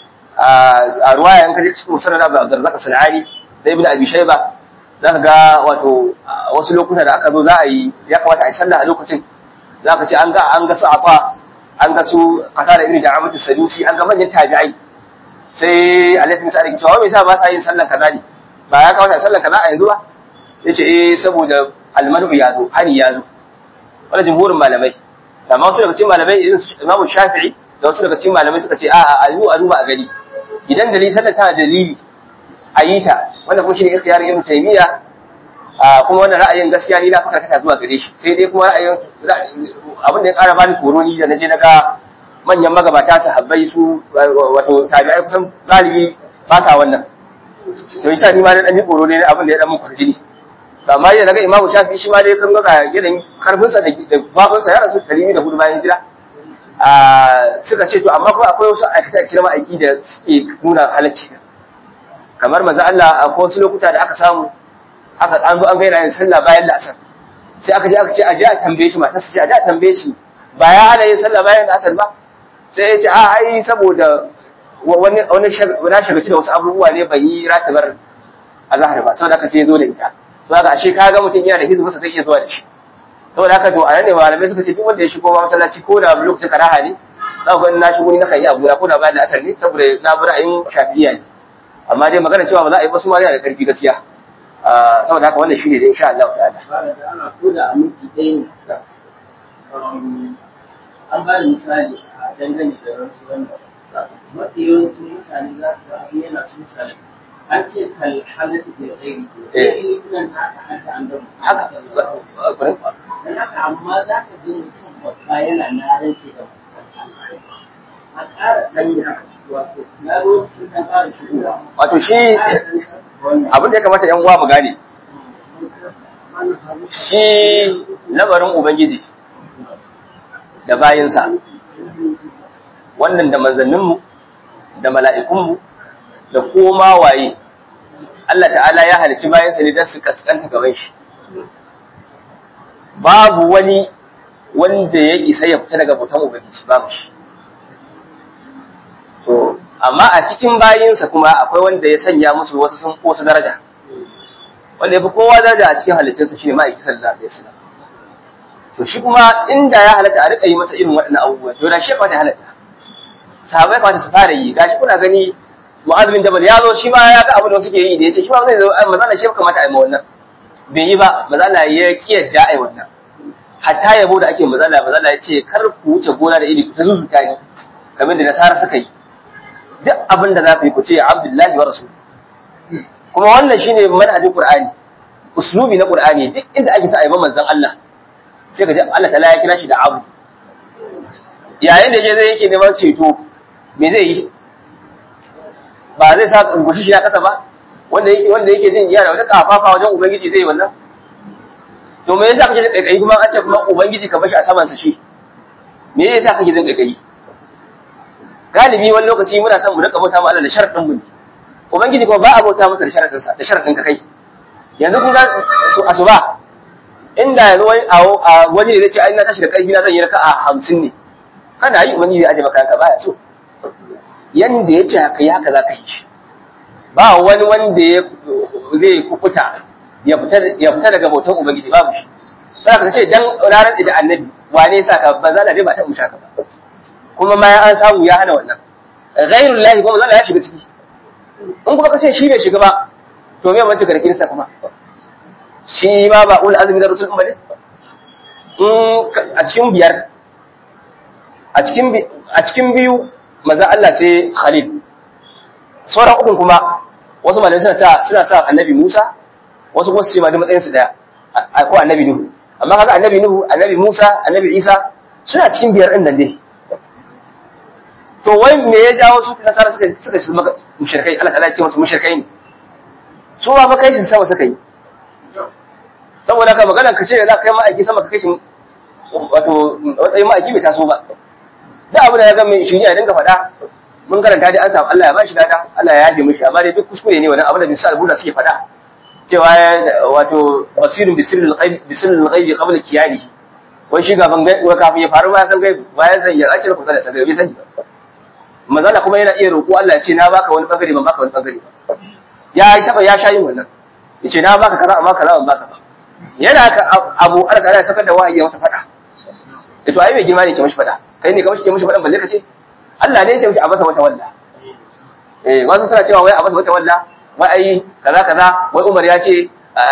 a ruwaya in kaje cikin musannad Abu Abdurrazzaq Sanani da Ibn Abi Shayba zaka ga wato wasu lokuta da aka zo za a yi ya kamata a yi sallah a lokacin zaka ce an ga an ga su afa an ga su qatada ibn da'amat as-sadusi an ga manyan tabi'ai sai alaihi misali ke cewa me yasa ba sa yin sallan kaza ne ba ya kamata sallan kaza a yanzu ba yace eh saboda almanu ya zo hani ya zo wannan jumhurin malamai amma wasu daga cikin malamai irin Imam Shafi'i da wasu daga cikin malamai suka ce a'a a yi a duba a gani idan dalili sallar tana dalili a yi ta wanda kuma shine ikhtiyar Ibn Taymiyyah kuma wannan ra'ayin gaskiya ni na faka kata zuwa gare shi sai dai kuma ra'ayin abin da ya ƙara bani tsoro ni da naje na ga manyan magabata sahabbai su wato tabi'ai kusan galibi ba sa wannan to yasa ni ma na dan yi tsoro ne abin da ya dan mun kwarjini to amma yadda naga Imam Shafi shi ma dai kan ga yanayin karfin sa da babun sa ya rasu 204 bayan hijira a suka ce to amma kuma akwai wasu aikata cikin ma'aiki da suke nuna halacci kamar manzo Allah akwai wasu lokuta da aka samu aka an zo an gaira yin sallah bayan la'asar sai aka je aka ce a je a tambaye shi matarsa ce a je a tambaye shi ba ya hana yin sallah bayan la'asar ba sai ya ce a ai saboda wani wani na shagaci da wasu abubuwa ne ban yi ratibar azhar ba saboda aka ce zo da ita to haka ashe ka ga mutum yana da hizbin sa zai iya zuwa da shi saboda haka to a nan ne malamai suka ce duk wanda ya shigo ma masallaci ko da lokacin karaha ne za ku ga na shigo ni na kan yi abu ko da bayan la'asar ne saboda na bi ra'ayin shafi'iyya ne amma dai magana cewa ba za a yi ba su ma yana da karfi gaskiya saboda haka wannan shine da insha Allah ta'ala ba da ana koda a minti ɗaya ne an ba da misali a dangane da wasu wanda mafi yawancin mutane za su ga abin yana sun sale an ce kal halatta da tsayi eh nan haka haka an gama haka gurin dan haka amma za ka ji mutum babba yana na rance da a ƙara ɗanya wato na ruwa sun ɗan ƙara shigowa wato shi abin da ya kamata yan uwa mu gane shi lamarin ubangiji da bayinsa wannan da manzanninmu da mala'ikunmu da koma waye Allah ta'ala ya halicci bayansa ne don su kaskanta gaban shi babu wani wanda ya isa ya fita daga bautan ubangiji babu shi to amma a cikin bayinsa kuma akwai wanda ya sanya musu wasu sun wasu daraja wanda ya fi kowa daraja a cikin halittunsa shine ma'aiki sallallahu alaihi wasallam to shi kuma inda ya halatta a rika yi masa irin waɗannan abubuwan to da shi ya halatta sahabai kamata su fara yi gashi kuna gani Mu'adh bin Jabal ya zo shi ma ya ga abin da suke yi da yace shi ma zai zo manzo Allah shi ya kamata a yi ma wannan bai yi ba manzo Allah ya kiyarda ai wannan hatta yabo da ake manzo Allah manzo Allah ya ce kar ku wuce gona da iri ku ta zuzuta ni kamar da nasara suka yi duk abin da za ku yi ku ce Abdullahi wa Rasul kuma wannan shine manhajin Qur'ani uslubi na Qur'ani duk inda ake sa a yi manzon Allah sai ka ji Allah ta'ala ya kira shi da abu yayin da je zai yake neman ceto me zai yi ba zai sa gushi shi ya kasa ba wanda yake wanda yake jin yana wata kafafa wajen ubangiji zai wannan to me yasa kake jin kaikayi kuma an ce kuma ubangiji ka bashi a saman sa shi me yasa kake jin kaikayi galibi wani lokaci muna son mu rika bauta ma Allah da sharadin mu ubangiji kuma ba a bauta masa da sharadin sa da sharadin ka kai yanzu kun ga su asuba inda yanzu wani a wani ne zai ce ai na tashi da karfi na zan yi raka'a 50 ne kana yi ubangiji ya aje maka ka baya so yanda ya ce haka yi haka za ka yi shi ba wani wanda ya zai kukuta ya fita daga bautan ubangiji babu shi sai ka ce dan ranar da annabi wane sa ka ba za dai ba ta musha ka ba kuma ma an samu ya hana wannan ghairul lahi kuma zalla ya shiga ciki in kuma ka ce shi bai shiga ba to me mace garkin sa kuma shi ma ba ul azmi da rusul umma ne in a cikin biyar a cikin a cikin biyu maza Allah sai Khalil sauran ukun kuma wasu malamai suna ta suna sa annabi Musa wasu kuma su ce ma da matsayin su daya ko annabi Nuhu amma kaga annabi Nuhu annabi Musa annabi Isa suna cikin biyar din nan dai to wai me ya jawo su nasara suka suka shi maka mushrikai Allah ta'ala ya ce musu mushrikai ne su ma kai shi sama suka yi saboda ka magana ka ce za ka kai ma'aiki sama ka kai shi wato matsayin ma'aiki bai taso ba da abu da ya ga mai shi ya dinga faɗa mun karanta dai an samu Allah ya bashi dada Allah ya yafe mishi amma dai duk kuskure ne wannan abu da bisa albuda suke faɗa cewa wato basirun bisirul ghaib bisirul ghaib qabla kiyani wai shi gaban gai wa kafin ya faru ba san gai ba ya san ya ace ku kada san gai bai sani manzala kuma yana iya roƙo Allah ya ce na baka wani bangare ban baka wani bangare ba ya yi saba ya sha yin wannan yace na baka kaza amma kaza ban baka ba yana ka abu Allah ta ya saka da wahayi ya masa faɗa to ai bai girma ne ke mishi faɗa kai ne ka mishi ke mishi faɗan balle ka ce Allah ne ya ce mishi a masa wata walla eh wasu suna cewa wai a masa wata walla wai ai kaza kaza wai Umar ya ce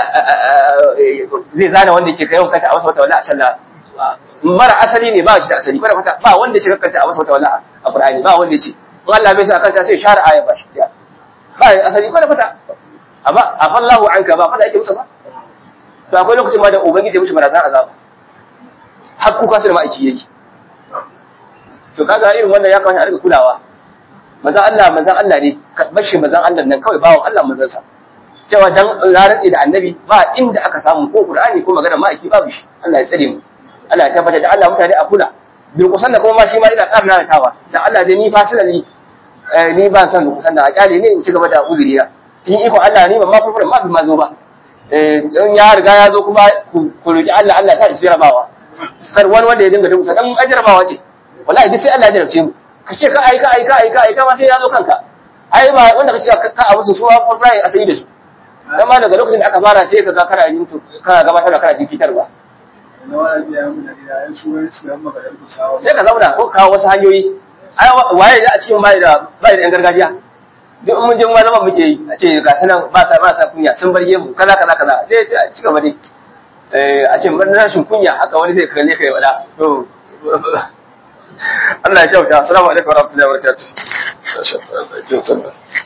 zai zana wanda yake kai kanta a masa wata walla a sallah mara asali ne ba shi da asali kwata kwata ba wanda ya ce kanta a masa wata walla a Qur'ani ba wanda ya ce in Allah bai sa kanta sai share aya ba shi ba asali kwata kwata amma afallahu anka ba fada yake musu ba to akwai lokacin ma da ubangiji ya mishi barazan azaba har kuka sai da ma'aiki yake to kaga irin wannan ya kamata a rika kulawa manzon Allah manzon Allah ne bashi manzon Allah nan kawai bawon Allah manzon sa cewa dan rarantsi da annabi ba inda aka samu ko Qur'ani ko magana ma'aiki babu shi Allah ya tsare mu Allah ya tabbatar da Allah mutane a kula durkusan da kuma ma shi ma ina karna da tawa da Allah dai ni fasilali ni ba san durkusan da a kyale ne in ci gaba da uzuri na cikin iko Allah ni ban ma furfura ma bi ma zo ba in ya riga ya zo kuma ku roki Allah Allah ya sa shi jarabawa kar wani wanda ya dinga durkusa dan ajarabawa ce wallahi duk sai Allah ya jarabce mu ka ce ka aika aika aika aika ma sai ya zo kanka ai ba wanda ka ce ka a musu suwa furfura a sai da su dan ma daga lokacin da aka fara sai ka ga kana yin kana gabatar da kana jikitarwa sai ka zauna ko kawo wasu hanyoyi ai waye da a cikin bai da bai da yan gargajiya duk mun je mu zama muke yi a ce ga sanan ba sa ba sa kunya sun bar mu kaza kaza kaza dai a ci gaba dai eh a ce mun rashin kunya haka wani zai kalle kai wada to Allah ya kyauta assalamu alaikum warahmatullahi wabarakatuh